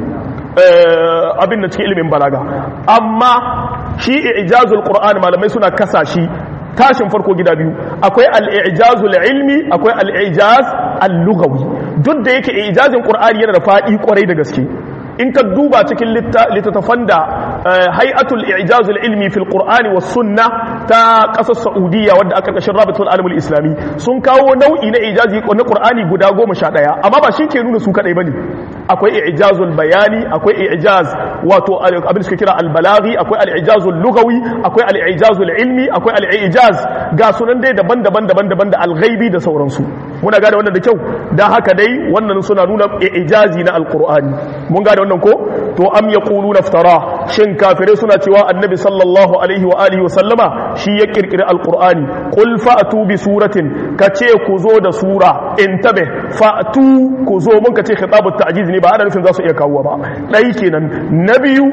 Speaker 1: abin da cikin ilimin balaga amma shi ijazul qur'an malamai suna kasa shi tashin farko gida biyu akwai al-ijazul ilmi akwai al-ijaz al-lughawi duk da yake ijazin qur'ani yana da fadi kwarai da gaske in ka duba cikin littattafan da hay'atul ijazul ilmi fil qur'ani was sunna ta kasar saudiya wadda aka kashin rabatul alamul islami sun kawo nau'i na ijazi na qur'ani guda goma sha ɗaya amma ba shi ke nuna su kadai bane akwai ijazul bayani akwai ijaz wato abin da suka kira albalaghi akwai al-ijazul lugawi akwai al-ijazul ilmi akwai al-ijaz ga sunan dai daban-daban daban-daban da al-ghaibi da sauransu muna gane wannan da kyau dan haka dai wannan suna nuna ijazi na al-qur'ani mun gane wannan ko to am yaquluna iftara shin kafirai suna cewa annabi sallallahu alaihi wa alihi wa sallama shi ya kirkiri al-qur'ani qul fa'tu bi suratin kace ku zo da sura intabe fa'tu ku zo mun kace khitabut ta'jiz ne ba ana nufin za su iya kawo ba ɗai kenan na biyu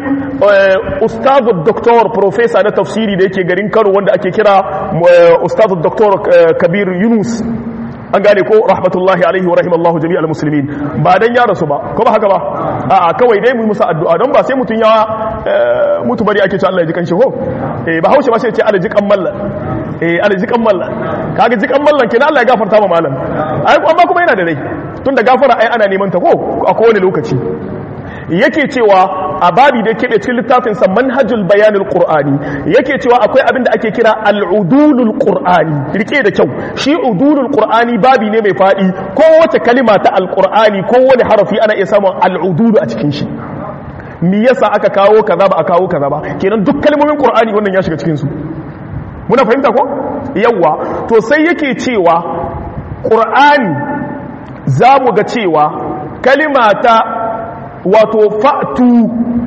Speaker 1: ustazu doktor profesa na tafsiri da yake garin kano wanda ake kira ustazu doktor kabir yunus an gane ko rahmatullahi alaihi wa rahimallahu jami'al muslimin ba dan ya rasu ba ko ba haka ba a'a kawai dai mu musa addu'a don ba sai mutun ya mutu bari ake ce Allah ya ji kanshi ko eh ba haushe ba sai ce Allah ji kan mallan eh Allah ji kan mallan kaga ji kan mallan kenan Allah ya gafarta ma malam ai amma kuma yana da rai tunda gafara ai ana neman ta ko a kowane lokaci yake cewa a babi da keɓe cikin littafinsa manhajul bayanul qur'ani yake cewa akwai abin da ake kira al'udulul qur'ani rike da kyau shi udulul qur'ani babi ne mai faɗi kowace kalima ta alqur'ani kowane harafi ana iya samun al'udulu a cikin shi me yasa aka kawo kaza ba a kawo kaza ba kenan duk kalmomin qur'ani wannan ya shiga cikin su muna fahimta ko yawa to sai yake cewa qur'ani za mu ga cewa kalima ta wato fa'tu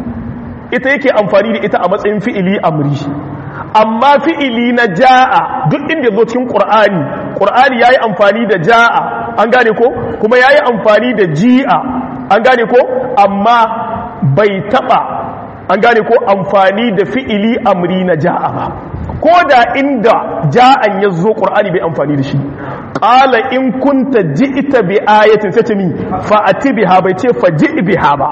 Speaker 1: ita yake amfani da ita a matsayin fi'ili amri amma fi'ili na ja'a duk inda zo cikin qur'ani qur'ani yayi amfani da ja'a an gane ko kuma yayi amfani da ji'a an gane ko amma bai taba an gane ko amfani da fi'ili amri na ja'a ba ko da inda ja'an ya zo qur'ani bai amfani da shi qala in kunta ji'ta bi ayatin sai ce mi fa ati biha bai ce fa ji biha ba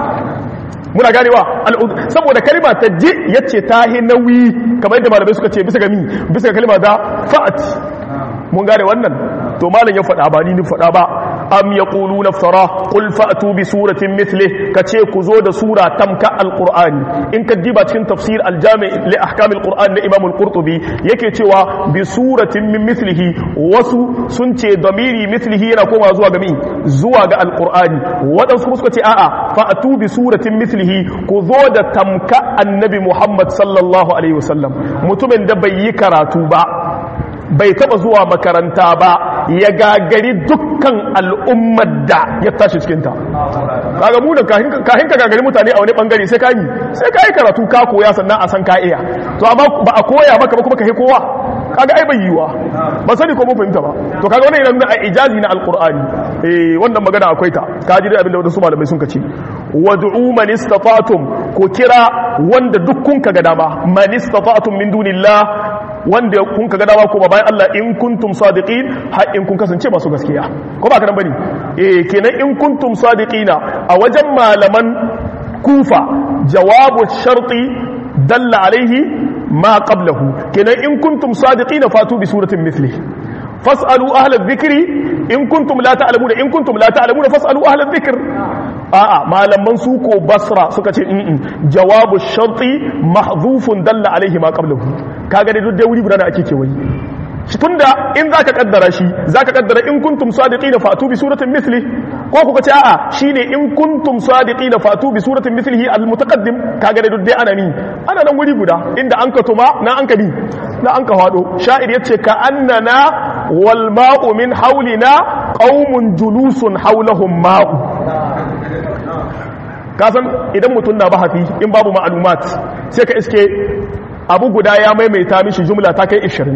Speaker 1: muna ganewa saboda kalma ta ji yace ta hi nauyi kamar yadda malamai suka ce bisa ga mi bisa ga kalma da fa'at mun gane wannan to malam ya faɗa ba ni ni faɗa ba am yaquluna iftara qul fa'tu bi suratin mithli kace ku zo da sura tamka alqur'ani in ka diba cikin tafsir aljami li ahkam alqur'an na imam alqurtubi yake cewa bi suratin min mithlihi wasu sun ce damiri mithlihi yana koma zuwa ga mi zuwa ga alqur'ani wadansu suka ce a'a fa'tu bi suratin mithlihi ku zo da tamka annabi muhammad sallallahu alaihi wasallam mutumin da bai yi karatu ba bai taba zuwa makaranta ba ya gagari dukkan al'ummar da ya tashi cikinta kaga mu da kahin ka gagari mutane a wani bangare sai ka yi sai ka yi karatu ka koya sannan a san ka iya to amma ba a koya maka ba kuma ka yi kowa kaga ai bai yiwa ba sani ko mun fahimta ba to kaga wannan yana nuna ijazi na alqur'ani eh wannan magana akwai ta ka ji dai abin da wadansu malamai sun kace wad'u man istata'tum ko kira wanda duk kun ka ga dama man istata'tum min dunillah wanda kun ka ga dama ko bayan Allah in kuntum sadiqin har in kun kasance masu gaskiya ko ba ka nan bane eh kenan in kuntum sadiqina a wajen malaman kufa jawabu sharti dalla alaihi ma qablahu kenan in kuntum sadiqina fatu bi suratin mithli fas'alu ahla dhikri in kuntum la ta'lamuna in kuntum la ta'lamuna fas'alu ahla dhikr a'a malaman su ko basra suka ce in jawabu sharti mahdhufun dalla alaihi ma qablahu kaga dai duk dai wuri guda ake kewayi tunda in zaka kaddara shi zaka kaddara in kuntum sadiqina fatu bi suratin mithli ko kuka ce a'a shine in kuntum sadiqina fatu bi suratin mithlihi al mutaqaddim kaga da dai ana ni ana nan wuri guda inda an ka tuma na an ka bi na an ka hado sha'ir yace ka annana wal ma'u min hawlina qaumun julusun hawlahum ma'u kasan idan mutum na bahati in babu ma'lumat sai ka iske abu guda ya maimaita mishi jumla ta kai 20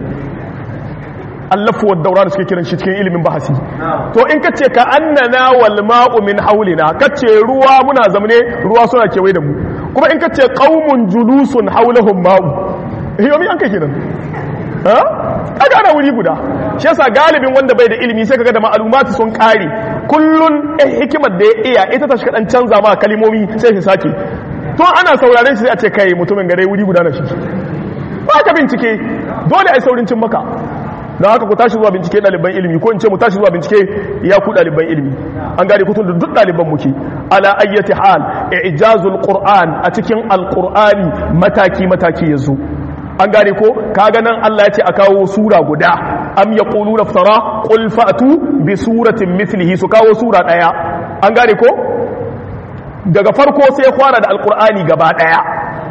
Speaker 1: allafu wa daura da suke kiran shi cikin ilimin bahasi to in kace ka annana wal ma'u min haulina kace ruwa muna zamne ruwa suna kewaye da mu kuma in kace qaumun julusun haulahum ma'u yomi an kai kenan ha kaga ana wuri guda shi yasa galibin wanda bai da ilimi sai kaga da ma'lumati sun kare kullun eh hikimar da ya iya ita ta shiga dan canza ma kalimomi sai shi sake to ana sauraren shi sai a ce kai mutumin gare wuri guda na shi ba ka bincike dole ai saurin cin maka don haka ku tashi zuwa bincike ɗaliban ilimi ko in ce mu tashi zuwa bincike ya ku ɗaliban ilimi an gane kutun da duk ɗaliban muke ala ayyati hal ijazul qur'an a cikin alqur'ani mataki mataki yazo an gane ko kaga nan Allah ya ce a kawo sura guda am yaquluna iftara qul fa'tu bi suratin mithlihi su kawo sura daya an gane ko daga farko sai fara da alqur'ani gaba daya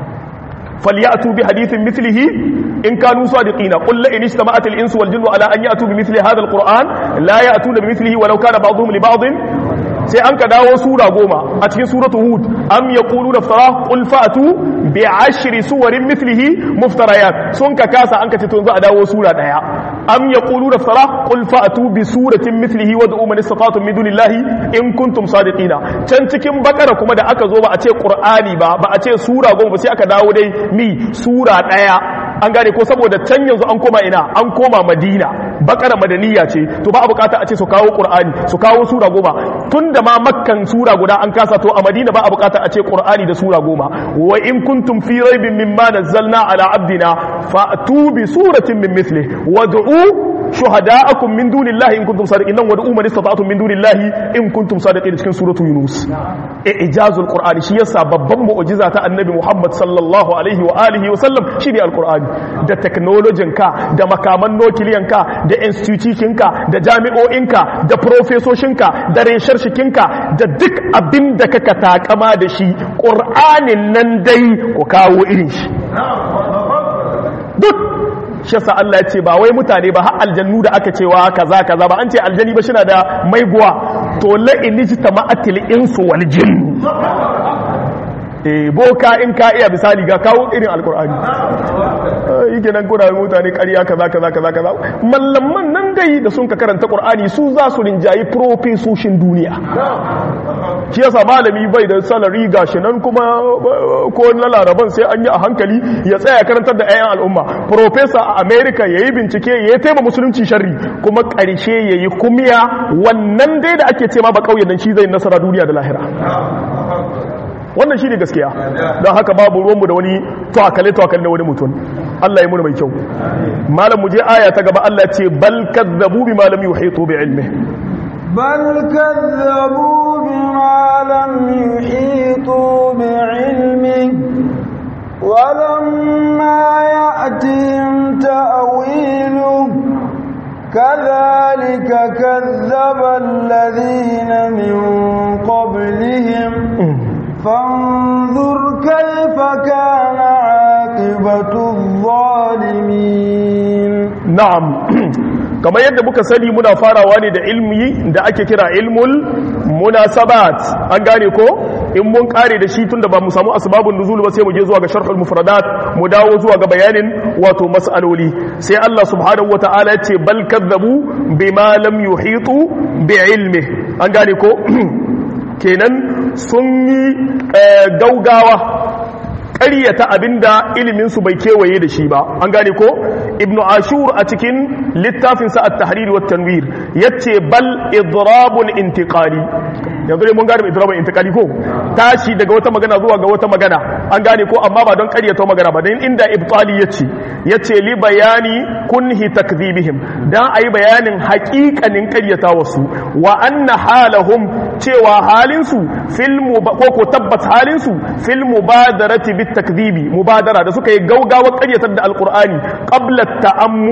Speaker 1: فليأتوا بحديث مثله إن كانوا صادقين قل لئن اجتمعت الإنس والجن على أن يأتوا بمثل هذا القرآن لا يأتون بمثله ولو كان بعضهم لبعض sai an ka dawo sura goma a cikin suratu hud am yaqulu naftara qul fa'tu bi ashri suwarin mithlihi muftarayat sun ka kasa an ka ce to yanzu a dawo sura daya am yaqulu naftara qul fa'tu bi suratin mithlihi wad'u man istata'tum min dunillahi in kuntum sadiqina can cikin bakara kuma da aka zo ba a ce qur'ani ba ba a ce sura goma ba sai aka dawo dai mi sura daya an gane ko saboda can yanzu an koma ina an koma madina bakara madaniya ce to ba a bukata a ce su kawo qur'ani su kawo sura goma tun da ma makkan sura guda an kasa to a madina ba a bukata a ce qur'ani da sura goma wa in kuntum fi raibin mimma nazzalna ala abdina fa'tu bi suratin min mithli wad'u shuhada'akum min dunillahi in kuntum sadiqin nan wad'u man istata'tum min dunillahi in kuntum sadiqin cikin suratu yunus ijazul qur'ani shi yasa babban mu'jiza ta annabi muhammad sallallahu alaihi wa alihi wa sallam shine alqur'ani da technologyin ka da makaman nukiliyan ka da institution ka da jami'o'in ka da profesoshin ka da resharshikin ka da duk abin da kaka takama da shi qur'anin nan dai ku kawo irin shi duk shi yasa Allah ya ce ba wai mutane ba har aljannu da aka cewa kaza kaza ba an ce aljani ba shina da maiguwa to la inijtama'atil insu wal jinn eh boka in ka iya misali ga kawo irin alkur'ani yake nan kuna mutane ƙarya kaza kaza kaza kaza mallaman nan dai da sun ka karanta qur'ani su za su rinjayi profesoshin duniya shi yasa malami bai da salari gashi nan kuma ko na laraban sai an yi a hankali ya tsaya karantar da 'ya'yan al'umma professor a america ya yi bincike ya yi taima musulunci sharri kuma ƙarshe ya yi kumiya wannan dai da ake ce ma ba ƙauyen nan shi zai nasara duniya da lahira wannan shi ne gaskiya don haka babu ruwanmu da wani tuwakale-tuwakale na wani mutum Allah ya muna mai kyau malam muje aya ta gaba Allah ce bal kazzabu bi malam yuhitu bi ilmi
Speaker 2: بل كذبوا بما لم يحيطوا بعلمه ولما يأتهم تأويله كذلك كذب الذين من قبلهم فانظر كيف كان عاقبة الظالمين
Speaker 1: na'am kamar yadda muka sani muna farawa ne da ilmi da ake kira ilmul munasabat an gane ko in mun kare da shi tunda ba mu samu asbabun nuzul ba sai mu je zuwa ga sharhul mufradat mu dawo zuwa ga bayanin wato mas'aloli sai Allah subhanahu wataala ya ce bal kadzabu bima lam yuhitu bi ilmi an gane ko kenan sun yi gaugawa ƙaryata abinda iliminsu bai kewaye da shi ba an gane ko ibnu ashur a cikin littafinsa at-tahrir wa tanwir yace bal idrabun intiqali yanzu dai mun gane idrabun intiqali ko tashi daga wata magana zuwa ga wata magana an gane ko amma ba don ƙaryata magana ba dan inda ibtali yace yace li bayani kunhi takdhibihim dan ayi bayanin haƙiƙanin ƙaryata wasu wa anna halahum cewa halinsu fil ko ko tabbas halinsu fil mubadarati bit takdhibi mubadara da suka yi gaugawar ƙaryatar da alqur'ani qabla ta'ammuli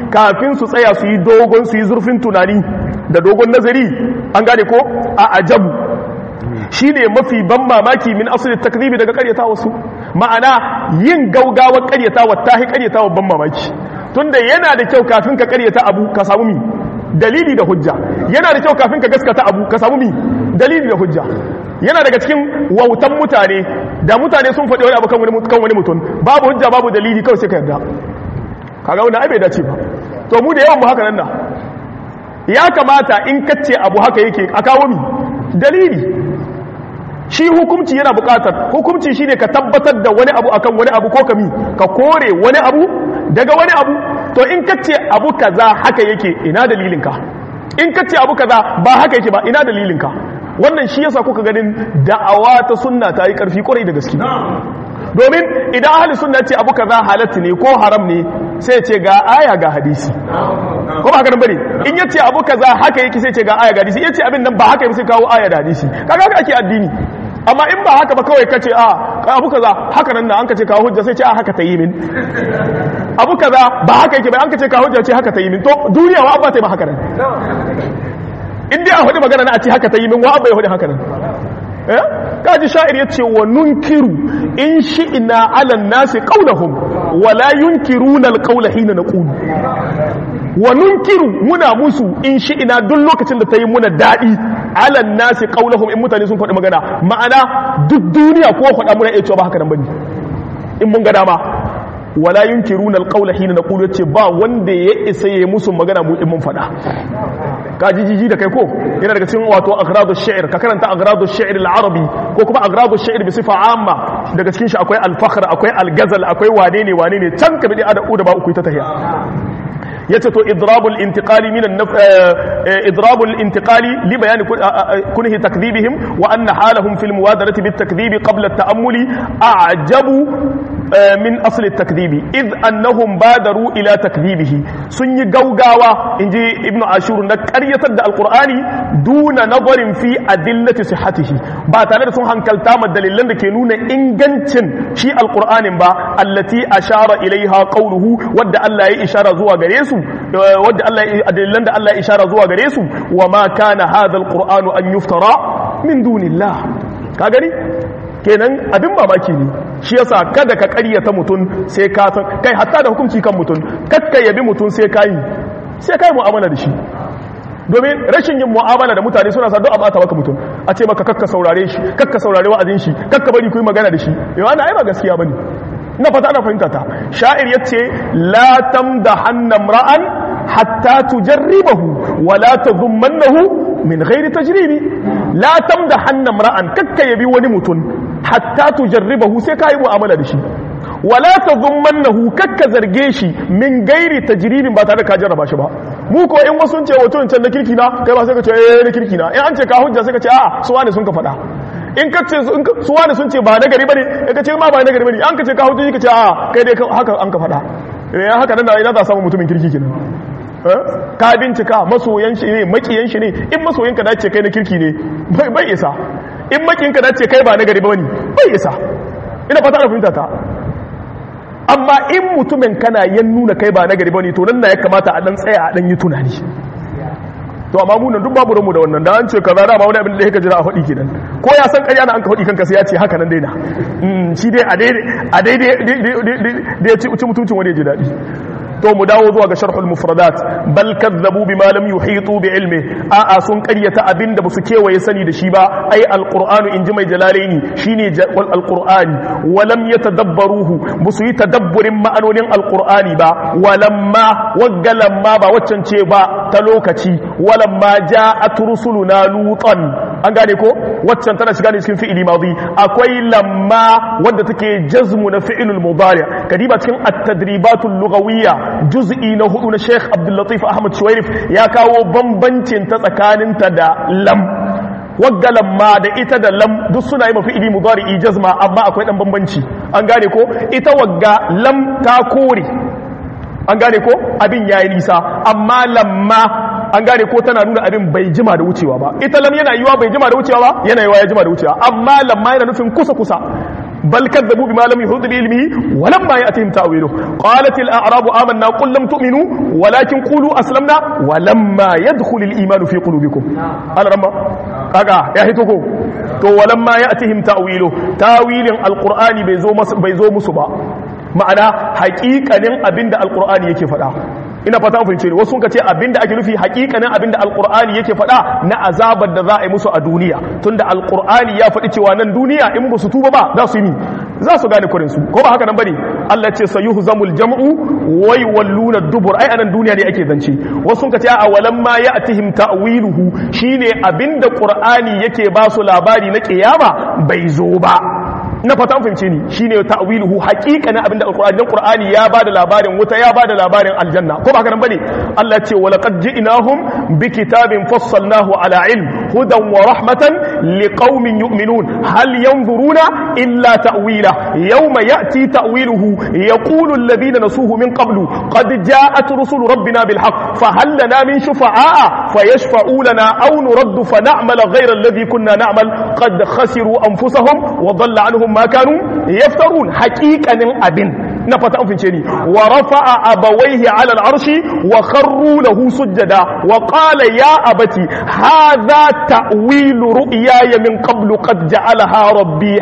Speaker 1: kafin su tsaya su yi dogon su yi zurfin tunani da dogon nazari an gane ko a ajabu shine mafi ban mamaki min asali takribi daga karyata wasu ma'ana yin gaugawar karyatawa ta hi karyatawa ban mamaki tunda yana da kyau kafin ka karyata abu ka samu mi dalili da hujja yana da kyau kafin ka gaskata abu ka samu mi dalili da hujja yana daga cikin wautan mutane da mutane sun faɗi wani abu kan wani mutum babu hujja babu dalili kawai sai ka yarda kaga wani ai bai dace ba to mu da yawan mu haka nan na ya kamata in kace abu haka yake a kawo mi dalili shi hukumci yana bukatar hukumci shine ka tabbatar da wani abu akan wani abu ko kami ka kore wani abu daga wani abu to in kace abu kaza haka yake ina dalilinka in kace abu kaza ba haka yake ba ina dalilinka wannan shi yasa kuka ganin da'awa ta sunna ta yi karfi kwarai da gaske domin idan ahli sunna ce abu kaza halatta ne ko haram ne sai ce ga aya ga hadisi ko ba haka nan bane in yace abu kaza haka yake sai ce ga aya ga hadisi yace abin nan ba haka yake sai kawo aya da hadisi kaga haka ake addini amma in ba haka ba kawai kace a abu kaza haka nan an kace kawo hujja sai ce a haka ta yi min abu kaza ba haka yake ba an kace kawo hujja ce haka ta yi min to duniya wa abba ta yi ba haka nan in dai a hudu magana na a ce haka ta yi min wa abba ya hudu haka nan kaji sha'ir ya ce wa nunkiru in shi'ina alan nasi qaulahum wa la yunkiruna alqawla hina naqulu wa nunkiru muna musu in shi'ina duk lokacin da ta yi muna daɗi alan nasi qaulahum in mutane sun faɗi magana ma'ana duk duniya ko faɗa muna iya cewa ba haka nan bane in mun ga dama wala yunkiruna alqawla hina naqulu yace ba wanda ya isa ya musu magana mu in mun faɗa ka jiji da kai ko yana daga cikin wato agradu shi'r ka karanta agradu shi'r al-arabi ko kuma agradu shi'r bi sifa amma daga cikin shi akwai al-fakhr akwai al-ghazal akwai wane ne wane ne can ka bi ada da ba uku ta tahiya yace to idrabul intiqali min idrabul intiqali li bayan kunhi takdhibihim wa anna halahum fil muwadarati bit takdhibi qabla at-ta'ammuli a'jabu min asl at-takdhibi id annahum badaru ila takdhibihi sun yi gaugawa inji ibnu ashur na qaryatar da alqur'ani duna nazarin fi adillati sihhatihi ba tare da sun hankalta ma dalilan da ke nuna ingancin shi alqur'anin ba allati ashara ilaiha qawluhu wadda Allah ya ishara zuwa gare su wadda Allah dalilan da Allah ya ishara zuwa gare su wa ma kana hadha alqur'anu an yuftara min dunillah ka gani kenan abin mamaki ne shi yasa kada ka ƙaryata mutum sai ka san kai hatta da hukunci kan mutum kakka yabi mutum sai ka yi sai ka yi mu'amala da shi domin rashin yin mu'amala da mutane suna sa duk abata maka mutum a ce maka kakka saurare shi kakka saurare wa'azin shi kakka bari ku yi magana da shi yau ana ai ba gaskiya bane na fata ana fahimta ta sha'ir yace la tamdahanna ra'an hatta tujarribahu wa la tadhummannahu min ghairi tajribi la tamdahanna ra'an kakka yabi wani mutum hatta tujarribahu sai ka yi mu'amala da shi wala tadhummannahu kakka zarge shi min gairi tajribin ba tare da ka jarraba shi ba mu ko in wasu ce wato can na kirki na kai ba sai ka ce eh na kirki na in an ce ka hujja sai ka ce a'a su wani sun ka faɗa in ka ce su wani sun ce ba na gari bane in ka ce ma ba na gari bane an ka ce ka hujja ka ce a'a kai dai haka an ka faɗa eh haka nan da ina za samu mutumin kirki kenan ka bincika masoyan shi ne makiyan shi ne in masoyin ka dace kai na kirki ne bai isa in makin ka dace kai ba na gari bane bai isa ina fata da fahimta ta amma in mutumin kana yan nuna kai ba na gari bane to nan na ya kamata a dan tsaya a dan yi tunani to amma mu nan duk babu ranmu da wannan da an ce kaza da ba wani abin da yake jira a faɗi kenan ko ya san ƙarya na an ka faɗi kanka sai ya ce haka nan daina shi dai a daidai a daidai da ya ci mutuncin wani ya ji daɗi to mu dawo zuwa ga sharhul mufradat bal kazzabu bima lam yuhitu bi ilmi a a sun qaryata abinda basu kewaye sani da shi ba ai alqur'anu inji mai jalalaini shine wal alqur'ani wa lam yatadabbaruhu basu yi tadabburin ma'anonin alqur'ani ba walamma waggalamma ba waccan ce ba ta lokaci walamma ja'at rusuluna lutan an gane ko waccan tana shiga ne cikin fi'ili madi akwai lamma wadda take jazmu na fi'ilul mudari kadiba cikin at-tadribatul lughawiyya juz'i na hudu na Sheikh Abdul Latif Ahmad Shuwairif ya kawo bambancin ta tsakaninta da lam wagga lamma da ita da lam duk suna yi mafi ili mudari jazma amma akwai dan bambanci an gane ko ita wagga lam ta kore an gane ko abin yayi nisa amma lamma an gane ko tana nuna abin bai jima da wucewa ba ita lam yana yiwa bai jima da wucewa ba yana yiwa ya jima da wucewa amma lamma yana nufin kusa kusa bal kadzabu bima lam yuhit bi ilmihi wa lamma ya'tihim ta'wiluhu qalat al a'rabu amanna qul lam tu'minu walakin qulu aslamna wa lamma yadkhul al iman fi qulubikum al-ramma kaga ya hito ko to walamma ya'tihim ta'wiluhu tawilin alqur'ani bai zo bai zo musu ba ma'ana haƙiƙanin abinda alqur'ani yake faɗa ina fata an fahimce ni wasu sun ce abinda ake nufi haƙiƙanin abinda alqur'ani yake faɗa na azabar da za a yi musu a duniya tunda alqur'ani ya faɗi cewa nan duniya in ba su tuba ba za su yi za su gane kurin su ko ba haka nan bane Allah ce sayuhzamul jam'u wai walluna dubur ai anan duniya ne ake zance wasu sun ce a walam ma ya'tihim ta'wiluhu shine abinda qur'ani yake ba su labari na kiyama bai zo ba na fata an fahimce ni shine ta'wiluhu haqiqanin abinda alqur'ani dan qur'ani ya bada labarin wuta ya bada labarin aljanna ko ba haka nan bane Allah ya ce wa laqad ji'nahum bi kitabin fassalnahu ala ilm hudan wa rahmatan liqaumin yu'minun hal yanzuruna illa ta'wila yawma ya'ti ta'wiluhu yaqulu alladhina nasuhu min qablu qad ja'at rusulu rabbina bil haqq fa hal lana min shufa'a fayashfa'u lana aw nuraddu fa na'mala ghayra alladhi kunna na'mal qad khasiru anfusahum wa dhalla anhum ma kanu yaftarun haqiqanin abin na fata an fince ni wa rafa'a abawaihi ala al'arshi wa kharru lahu sujjada wa qala ya abati hadha ta'wilu ru'yaya min qablu qad ja'alaha rabbi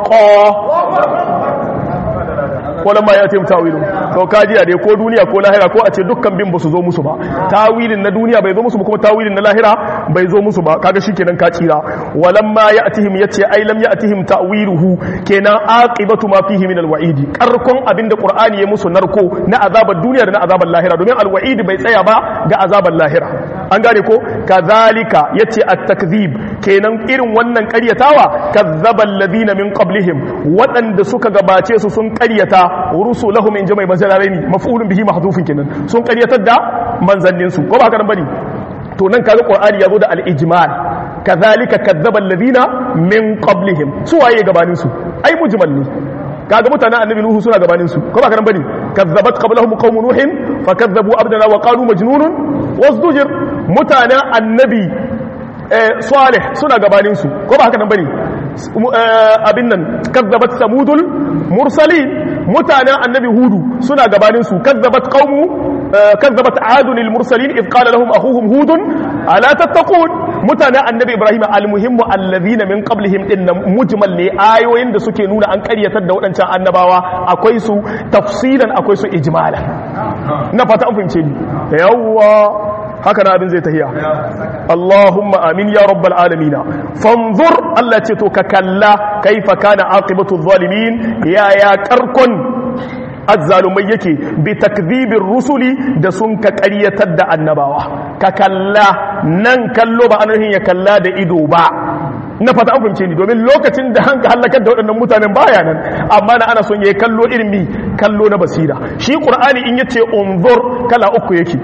Speaker 1: haqqan wala ma ya taim tawilu to kajiya dai ko duniya ko lahira ko a ce dukkan bin basu zo musu ba tawilin na duniya bai zo musu ba kuma tawilin na lahira bai zo musu ba kaga shikenan ka tsira walam ma ya'tihim yace ai lam ya'tihim ta'wiluhu kenan aqibatu ma fihi min alwa'id karkon abinda qur'ani ya musu narko na azabar duniya da na azabar lahira domin alwa'id bai tsaya ba ga azabar lahira an gane ko kazalika yace at-takdhib kenan irin wannan ƙaryatawa kazzaba alladhina min qablihim waɗanda suka gabace su sun ƙaryata rusulahum in jama'i bazalaraini maf'ulun bihi mahdhufun kenan sun ƙaryatar da manzannin su ko ba haka nan bane to nan kaga qur'ani yazo da al-ijmal kazalika kazzaba alladhina min qablihim su waye gabanin su ai mujmal ne kaga mutanen annabi nuhu suna gabanin su ko ba haka nan bane kazzabat qablahum qaum nuhin fakazzabu abdana wa qalu majnunun wasdujir mutanen annabi salih suna gabanin su ko ba haka nan bane abin nan kazzabat samudul mursalin mutanen annabi hudu suna gabanin su kazzabat qaumu kazzabat adun lil mursalin id qala lahum akhuhum hudun ala tattaqun mutanen annabi ibrahim almuhimmu alladhina min qablihim din mujmal ne ayoyin da suke nuna an karyatar da waɗancan annabawa akwai su tafsilan akwai su ijmala na fata an fahimce ni yawwa haka na abin zai tahiya Allahumma amin ya rabbal alamina fanzur Allah ce to ka kalla kaifa kana aqibatu zalimin ya ya karkon azzalumai yake bi takdhibir rusuli da sun ka ƙaryatar da annabawa ka kalla nan kallo ba anuhin ya kalla da ido ba na fata an fahimce ni domin lokacin da hanka halakar da waɗannan mutanen baya nan amma na ana son yayi kallo irin mi kallo na basira shi qur'ani in yace unzur kala uku yake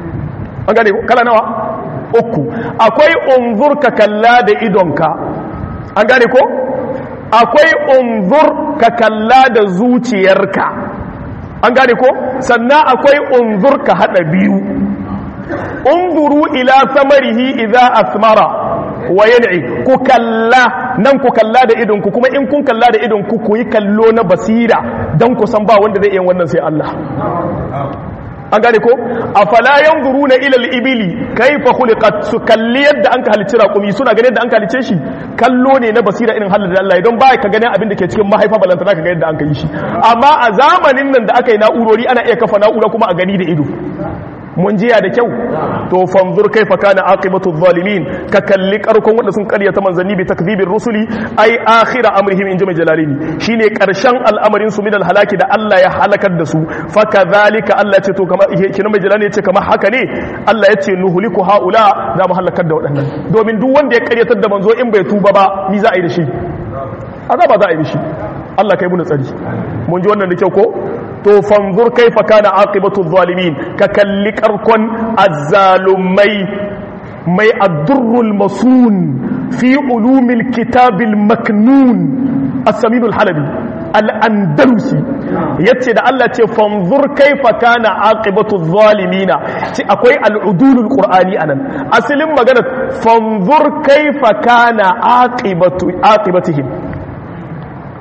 Speaker 1: an gane kala nawa uku akwai unzur ka kalla da idonka an gane ko akwai unzur ka kalla da zuciyarka an gane ko sannan akwai unzur ka hada biyu unzuru ila samarihi idza asmara wa yan'i ku kalla nan ku kalla da idonku kuma in kun kalla da idonku ku yi kallo na basira dan ku san ba wanda zai iya wannan sai Allah an gane ko afala yanzuruna ila al-ibili kayfa khuliqat su kalli yadda an ka halicci raƙumi suna ganin yadda an ka halicce shi kallo ne na basira irin halin da Allah don ba ka ganin abin da ke cikin mahaifa balanta ka ga yadda an ka yi shi amma a zamanin nan da aka yi na'urori ana iya kafa na'ura kuma a gani da ido mun jiya da kyau to fanzur kaifa kana aqibatu zalimin ka kalli karkon wanda sun karyata manzanni bi takdhibir rusuli ai akhira amrihim in jama'a jalalini shine karshen al'amarin su min halaki da Allah ya halakar da su fa kadhalika Allah ce to kamar kina mai jalali yace kamar haka ne Allah yace nuhliku haula za mu halakar da waɗannan domin duk wanda ya karyatar da manzo in bai tuba ba ni za a yi da shi azaba za a yi da shi Allah kai mu tsari mun ji wannan da kyau ko to fanzur kaifa kana aqibatu zalimin ka kalli karkon azzalumai mai addurrul masun fi ulumil kitabil maknun as-saminul halabi al-andalusi yace da Allah ce fanzur kaifa kana aqibatu zalimina ce akwai al-udulul qur'ani anan asalin magana fanzur kaifa kana aqibatu aqibatihim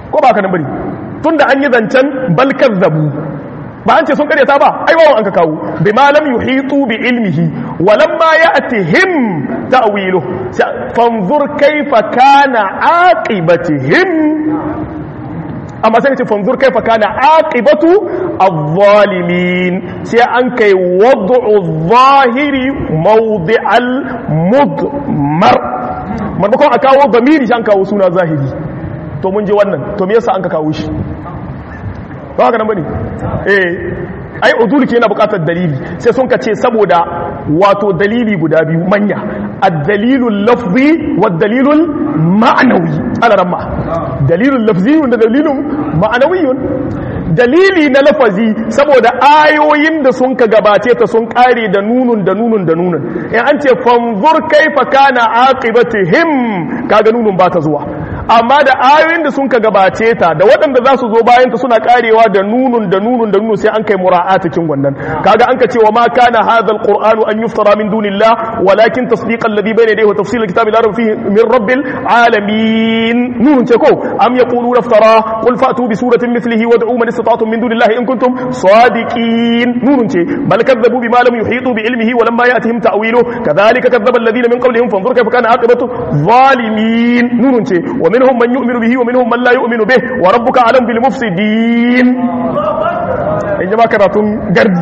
Speaker 1: ko ba ka nan bari tunda an yi zancen bal kazzabu ba an ce sun karyata ba ai wawan an ka kawo bi ma lam yuhitu bi ilmihi wa lamma ya'tihim ta'wilu fanzur kayfa kana aqibatihim amma sai ce fanzur kaifa kana aqibatu adh-dhalimin sai an kai wad'u adh-dhahiri mawdi'al mudmar maimakon a kawo gamiri shi an kawo suna zahiri to mun je wannan to me yasa an ka kawo shi ba haka nan bane eh ai udul ke yana bukatar dalili sai sun ka ce saboda wato dalili guda biyu manya ad-dalilul lafzi wad dalilul ma'nawi ala ramma dalilul lafzi da dalilun ma'nawiyun dalili na lafazi saboda ayoyin da sun ka gabace ta sun kare da nunun da nunun da nunun in an ce fanzur kaifa kana aqibatihim kaga nunun ba ta zuwa amma da ayoyin da sun ka gabace ta da waɗanda za su zo bayan ta suna karewa da nunun da nunun da nunun sai an kai mura'ata kin wannan kaga an ka ce wa ma kana hadha alqur'anu an yuftara min dunillah walakin tasdiq alladhi bayna yadayhi wa tafsil alkitabi la rayba fihi min rabbil alamin nunun ce ko am yaquluna iftara qul fa'tu bi suratin mithlihi wad'u man istata'tum min dunillahi in kuntum sadiqin nunun ce bal kadzabu bima lam yuhitu bi ilmihi wa lamma ya'tihim ta'wiluhu kadhalika kadzaba alladhina min qablihim fanzur kayfa kana aqibatu zalimin nunun ce wa minhum man yu'minu bihi wa minhum man la yu'minu bih wa rabbuka alam bil mufsidin in jama karatun gardi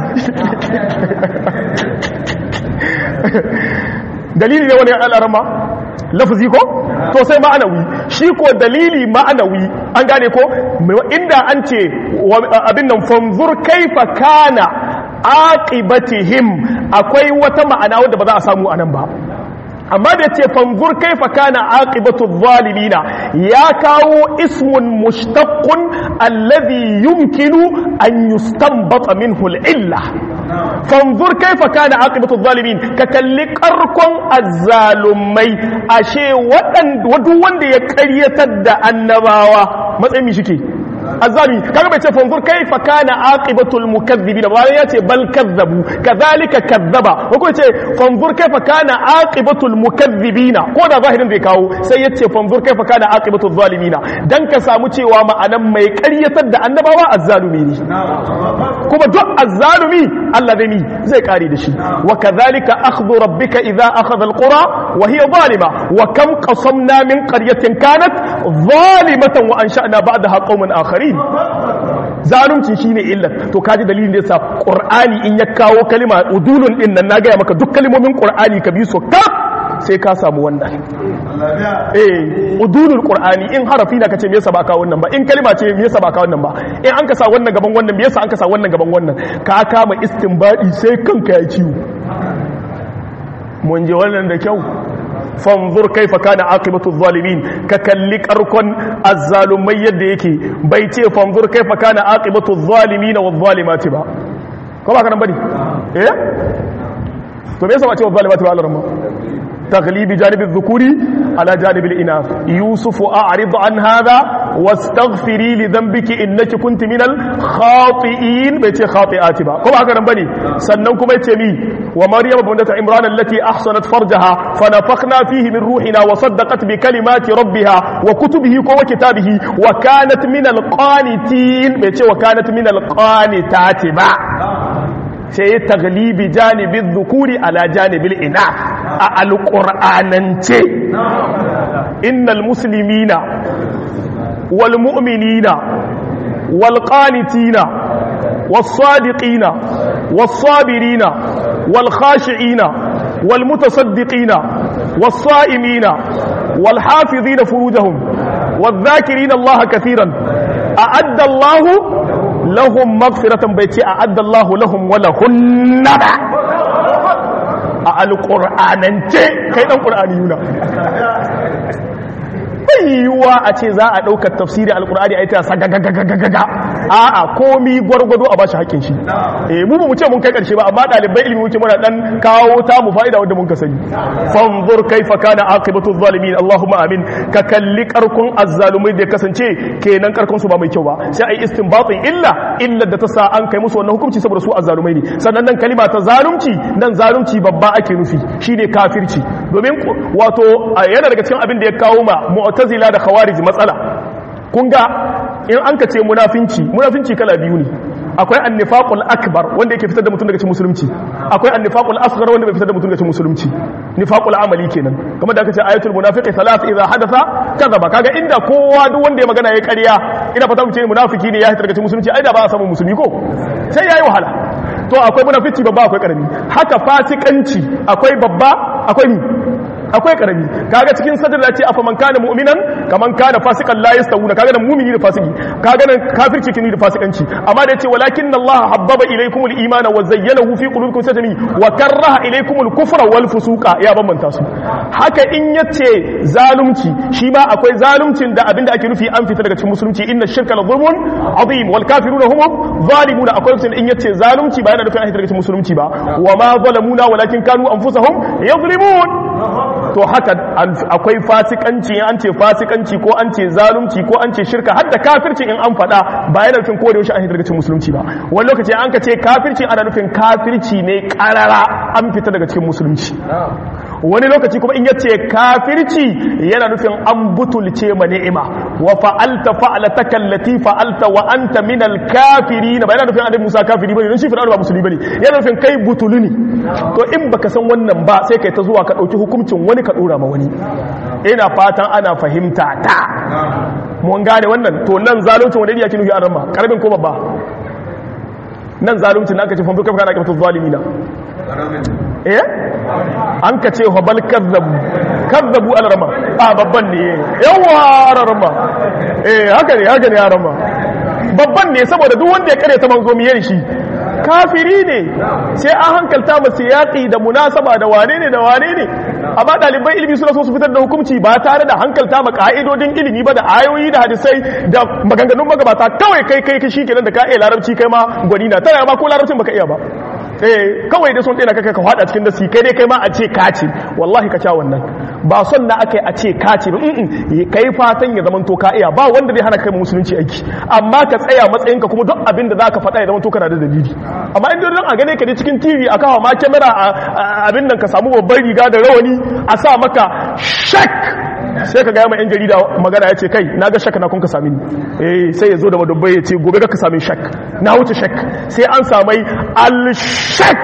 Speaker 1: dalili ne wani al'arama lafazi ko to sai ma'anawi shi ko dalili ma'anawi an gane ko inda an ce abin nan fanzur kaifa kana aqibatihim akwai wata ma'ana wadda ba za a samu anan ba amma da ce fanzur kaifa kana aqibatu zalimina ya kawo ismun mushtaqqun alladhi yumkinu an yustanbata minhu al-illa fanzur kaifa kana aqibatu zalimin ka kalli karkon azzalumai ashe wadan wanda ya karyatar da annabawa matsayin shike azami kaga bai ce fanzur kaifa kana aqibatul mukaththibin ba ya ce bal kazzabu kadhalika kazzaba ko ko ce fanzur kaifa kana aqibatul mukaththibin ko da zahirin zai kawo sai ya ce fanzur kaifa kana aqibatul zalimin dan ka samu cewa ma'anan mai ƙaryatar da annabawa azzalumi ne kuma duk azzalumi Allah zai ni zai kare da shi wa kadhalika akhdhu rabbika idha akhadha alqura wa hiya zalima wa kam qasamna min qaryatin kanat zalimatan wa ansha'na ba'daha qauman akharin akharin zalunci shine illat to kaji dalilin da yasa qur'ani in ya kawo kalima udulun din nan na gaya maka duk kalmomin qur'ani ka bi su ka sai ka samu wannan eh udulul qur'ani in harafi na kace me yasa ba ka wannan ba in kalima ce me yasa ba ka wannan ba in an ka sa wannan gaban wannan me yasa an ka sa wannan gaban wannan ka kama istinbadi sai kanka ya ciwo mun je wannan da kyau fanzur kaifa kana aqibatu zalimin ka kalli karkon azzalumai yadda yake bai ce fanzur kaifa kana aqibatu zalimin wa zalimati ba ko ba kana bane eh to me yasa ba ce wa zalimati ba Allah تغليب جانب الذكور على جانب الإناث يوسف أعرض عن هذا واستغفري لذنبك إنك كنت من الخاطئين بيتي خاطئات با كما هكذا بني سننكم بيتي ومريم بنت عمران التي أحصنت فرجها فنفخنا فيه من روحنا وصدقت بكلمات ربها وكتبه وكتابه وكانت من القانتين بيتي وكانت من القانتات با sai taglibi janibin zukuri ala janibin ina a alƙur'anance innal muslimina wal mu'minina wal qanitina was sadiqina was sabirina wal khashi'ina wal mutasaddiqina was sa'imina wal hafizina furujahum wal dhakirina Allah katiran a'adda Allah lahum magfiratan bai ce a addallahu lahum wala hunna ba a alƙur'anance kai ɗan ƙur'ani yuna yiwuwa a ce za a ɗaukar tafsiri alƙur'ani a yi ta sagagagagaga a'a komi gwargwado a ba shi haƙƙin shi eh mu ba mu ce mun kai ƙarshe ba amma ɗalibai ilimi muke muna ɗan kawo ta mu fa'ida wanda mun ka sani fanzur kaifa kana aqibatu zalimin allahumma amin ka kalli karkun azzalumai da kasance kenan karkun su ba mai kyau ba sai ai istinbatin illa illa da ta sa an kai musu wannan hukunci saboda su azzalumai ne sannan nan kalima ta zalunci nan zalunci babba ake nufi shine kafirci domin wato yana daga cikin abin da ya kawo ma mu'tazila da khawarij matsala kun ga in an ka ce munafinci munafinci kala biyu ne akwai annifaqul akbar wanda yake fitar da mutum daga cikin musulunci akwai annifaqul asghar wanda bai fitar da mutum daga cikin musulunci nifaqul amali kenan kamar da aka ce ayatul munafiqi thalath idha hadatha kadhaba kaga inda kowa duk wanda ya magana ya ƙarya ina fata mu ce munafiki ne ya fitar daga cikin musulunci ai da ba a samu musulmi ko sai yayi wahala to akwai munafici babba akwai karami haka fasikanci akwai babba akwai ni akwai karami kaga cikin sadar da ce afa man kana mu'minan kaman kana fasikan la yastawuna kaga nan mu'mini da fasiki kaga nan kafirci kini da fasikanci amma da yace walakin Allah habbaba ilaykumul imana wa zayyanahu fi qulubikum satami wa karaha ilaykumul kufra wal fusuqa ya bambanta su haka in yace zalunci shi ma akwai zaluncin da abinda ake nufi an fita daga cikin musulunci inna shirka la zulmun azim wal kafiruna hum zalimuna akwai lokacin in yace zalunci ba yana nufin an fita daga cikin musulunci ba wa ma zalamuna walakin kanu anfusahum yazlimun to haka akwai fasikanci an ce fasikanci ko an ce zalunci ko an ce shirka har da kafirci in an faɗa ba yana nufin ko da yaushe an fita daga cikin musulunci ba wani lokaci an ka ce kafirci ana nufin kafirci ne karara an fita daga cikin musulunci wani lokaci kuma in ya ce kafirci yana nufin an butulce ma ni'ima wa fa'alta fa'alataka allati fa'alta wa anta minal kafirin ba yana nufin annabi Musa kafiri bane don shi fir'auna ba musulmi bane yana nufin kai butulu ne to in baka san wannan ba sai kai ta zuwa ka dauki hukuncin wani ka dora ma wani ina fatan ana fahimta ta mun gane wannan to nan zalunci wanda yake nufi an rama karbin ko babba nan zalunci na aka ce fambu kafa kana kafatu zalimina eh an ka ce hobal kazzabu kazzabu alarama a babban ne yawa alarama eh haka ne haka ne alarama babban ne saboda duk wanda ya kare ta manzo miye shi kafiri ne sai an hankalta masu yaƙi da munasaba da wane ne da wane ne amma ɗaliban ilimi suna so su fitar da hukunci ba tare da hankalta ma ka'idodin ilimi ba da ayoyi da hadisai da maganganun magabata kawai kai kai shi kenan da ka iya larabci kai ma gwani na tana ma ko larabcin baka iya ba eh kawai da sun ɗaya kaka ka hada cikin dasi kai dai kai ma a ce kaci wallahi ka sha wannan ba son na akai a ce kaci ba in kai fatan ya zamanto ka iya ba wanda zai hana kai musulunci aiki amma ka tsaya matsayin ka kuma duk abin da zaka faɗa ya zamanto kana da dalili amma in don a gane ka ne cikin TV a kawo ma kamera abin nan ka samu babban riga da rawani a sa maka shak sai ka gaya ma yan jarida magana ya ce kai na ga shak na kun ka sami ni eh sai ya zo da madubbai ya ce gobe ga ka sami shak na wuce shak sai an samai al-shak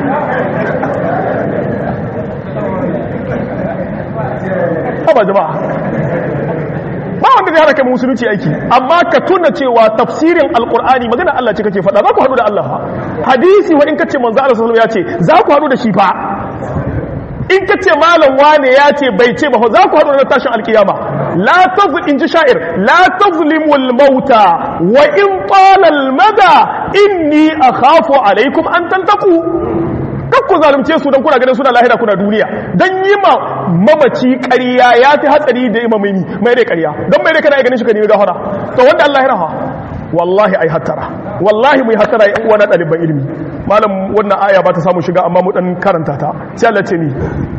Speaker 1: haba jama'a ba wanda zai haraka musulunci aiki amma ka tuna cewa tafsirin alkur'ani magana Allah ce kake faɗa za ku haɗu da Allah hadisi wa in kace manzo Allah sallallahu ya ce za ku haɗu da shi fa in kace malam wane ya ce bai ce ba za ku haɗu da tashin alkiyama la tazl in ji sha'ir la tazlimul mauta wa in qala al mada inni akhafu alaikum an tantaku kakku zalunce su don kuna ganin suna lahira kuna duniya don yi ma mamaci ƙarya ya fi hatsari da yi mamini mai rai ƙarya don mai rai kana ganin shi ka nemi gafara to wanda Allah ya raha wallahi ai hattara wallahi mu yi hattara yan uwa na ɗaliban ilimi malam wannan aya ba ta samu shiga amma mu dan karanta ta sai Allah ce ni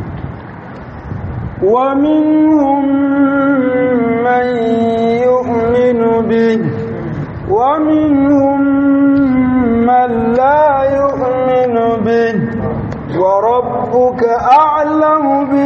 Speaker 2: ومنهم من يؤمن به ومنهم من لا يؤمن به وربك أعلم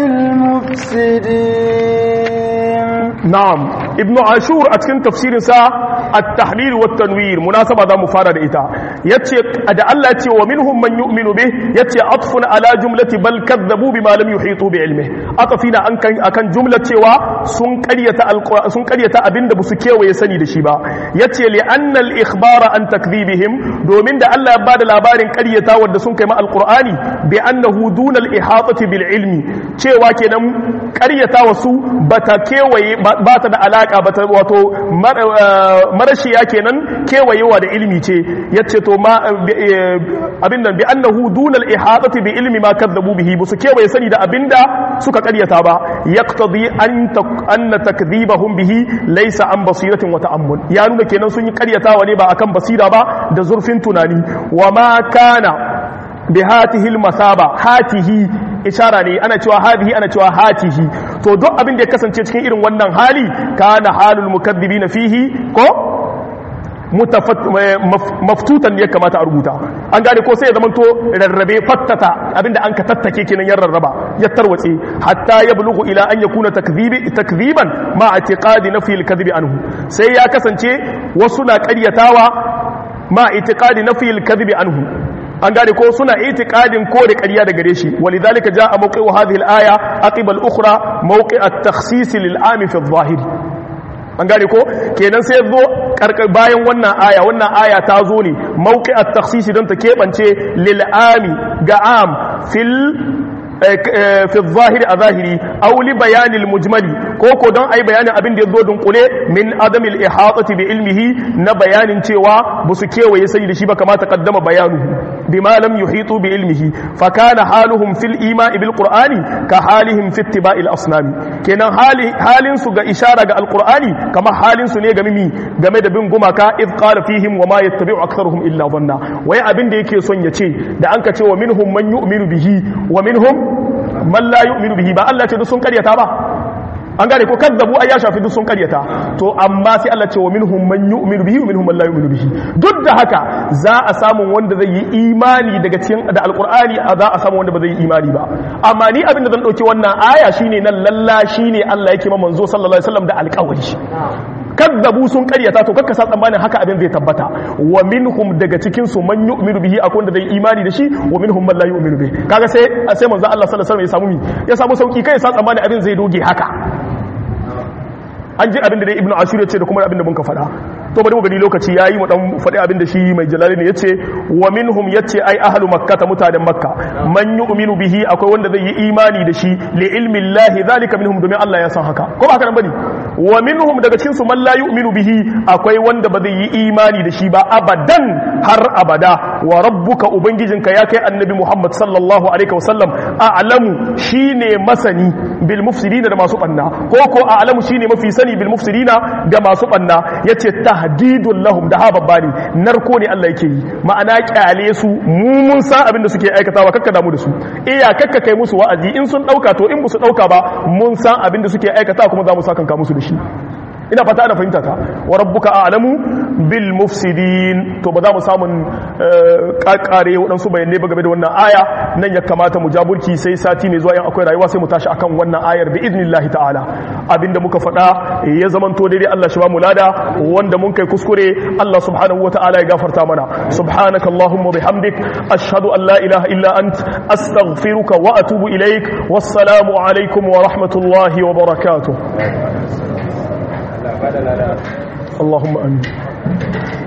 Speaker 2: بالمفسدين
Speaker 1: نعم ابن عاشور أتكن تفسير سا التحليل والتنوير مناسبة ذا مفارد إتا يتي أدى الله يتي ومنهم من يؤمن به يتي عطف على جملة بل كذبوا بما لم يحيطوا بعلمه أطفنا أكن جملة و sun karyata abin da su kewaye sani da shi ba ya ce li'annal ikhbara an takdhibihim domin da Allah ya ba da labarin karyata wadda sun kai ma alqur'ani bi annahu dunal ihatati bil ilmi cewa kenan karyata wasu bata kewaye ba ta da alaka bata wato marashiya kenan kewayewa da ilmi ce yace to ma abin nan bi annahu dunal ihatati bi ilmi ma kadzabu bihi su kewaye sani da abinda suka karyata ba yaqtadi an anna takdhibahum bihi laysa an basiratin wa ta'ammul ya nuna kenan sun yi karyatawa ne ba akan basira ba da zurfin tunani wa ma kana bi hatihi masaba hatihi ishara ne ana cewa hadihi ana cewa hatihi to duk abin da ya kasance cikin irin wannan hali kana halul mukaththibina fihi ko maftutan ya kamata a rubuta an gane ko sai ya zamanto rarrabe fattata abinda an ka tattake kenan ya rarraba ya tarwatse hatta ya bulugu ila an yakuna takdhibi takdhiban ma i'tiqadi nafi al-kadhibi anhu sai ya kasance wasu na ƙaryatawa ma i'tiqadi nafi al-kadhibi anhu an gane ko suna itiqadin kore ƙarya da gare shi walidhalika jaa mawqi'u hadhihi al-aya aqiba al-ukhra mawqi' at-takhsis lil-'am fi adh-dhahir an gane ko kenan sai zo bayan wannan aya wannan aya ta zo ne mawqi' at-takhsis don ta kebance lil-'ami ga am fil fi zahiri a zahiri auli bayanin mujmali ko ko don ai bayanin abin da ya zo dunkule min adamil ihatati bi ilmihi na bayanin cewa ba su kewaye sani da shi ba kamata kaddama bayanu bima lam yuhitu bi ilmihi fa kana haluhum fil ima'i bil qur'ani ka halihim fi ittiba'il asnami kenan halin su ga ishara ga alqur'ani kama halin su ne ga mimi game da bin gumaka id qala fihim wa ma yattabi'u aktharuhum illa dhanna wai abin da yake son ya ce da an ka ce wa minhum man yu'minu bihi wa minhum man la yu'minu bihi ba Allah ce duk sun karyata ba an gane ko kadzabu ai ya shafi duk sun karyata to amma sai Allah ce wa minhum man yu'minu bihi wa minhum man la yu'minu bihi duk da haka za a samu wanda zai yi imani daga cikin da alqur'ani za a samu wanda ba zai yi imani ba amma ni abin da zan dauki wannan aya shine nan lalla shine Allah yake ma manzo sallallahu alaihi wasallam da alƙawari kazzabu sun karyata to kakka sa tsammanin haka abin zai tabbata wa minhum daga cikin su man yu'minu bihi akwai wanda zai imani da shi wa minhum man la yu'minu bihi kaga sai sai manzo Allah sallallahu alaihi wasallam ya samu mi ya samu sauki kai sa tsammanin abin zai doge haka an ji abin da dai ibnu ashur ya ce da kuma abin da mun ka faɗa to bari mu gani lokaci yayi mu dan faɗi abin da shi mai jalali ne yace wa minhum yace ai ahlu makka ta mutanen makka man yu'minu bihi akwai wanda zai yi imani da shi li ilmi llahi zalika minhum domin Allah ya san haka ko ba haka nan bane wa minhum daga cikin su man la yu'minu bihi akwai wanda ba zai yi imani da shi ba abadan har abada wa rabbuka ubangijinka ya kai annabi Muhammad sallallahu alaihi wasallam a'lamu shine masani bil mufsidina da masu banna ko ko a'lamu shine mafi sani bil mufsidina da masu banna yace tahdidul lahum da hababba ne narko ne Allah yake yi ma'ana kyale su mu mun san abin da suke aikatawa kakka damu da su iya kakka kai musu wa'azi in sun dauka to in ba su dauka ba mun san abin da suke aikata kuma za mu sa kanka musu da shi ina fata ana fahimta ta wa rabbuka a'lamu bil mufsidin to ba za mu samun kakare waɗansu bayanai ba game da wannan aya nan ya kamata mu jaburki sai sati mai zuwa in akwai rayuwa sai mu tashi akan wannan ayar bi idnillahi ta'ala abinda muka faɗa ya zamanto daidai Allah shi ba mu lada wanda mun kai kuskure Allah subhanahu wata'ala ya gafarta mana subhanaka allahumma bihamdik ashhadu an la ilaha illa ant astaghfiruka wa atubu ilaik wassalamu alaikum wa rahmatullahi wa barakatuh اللهم امين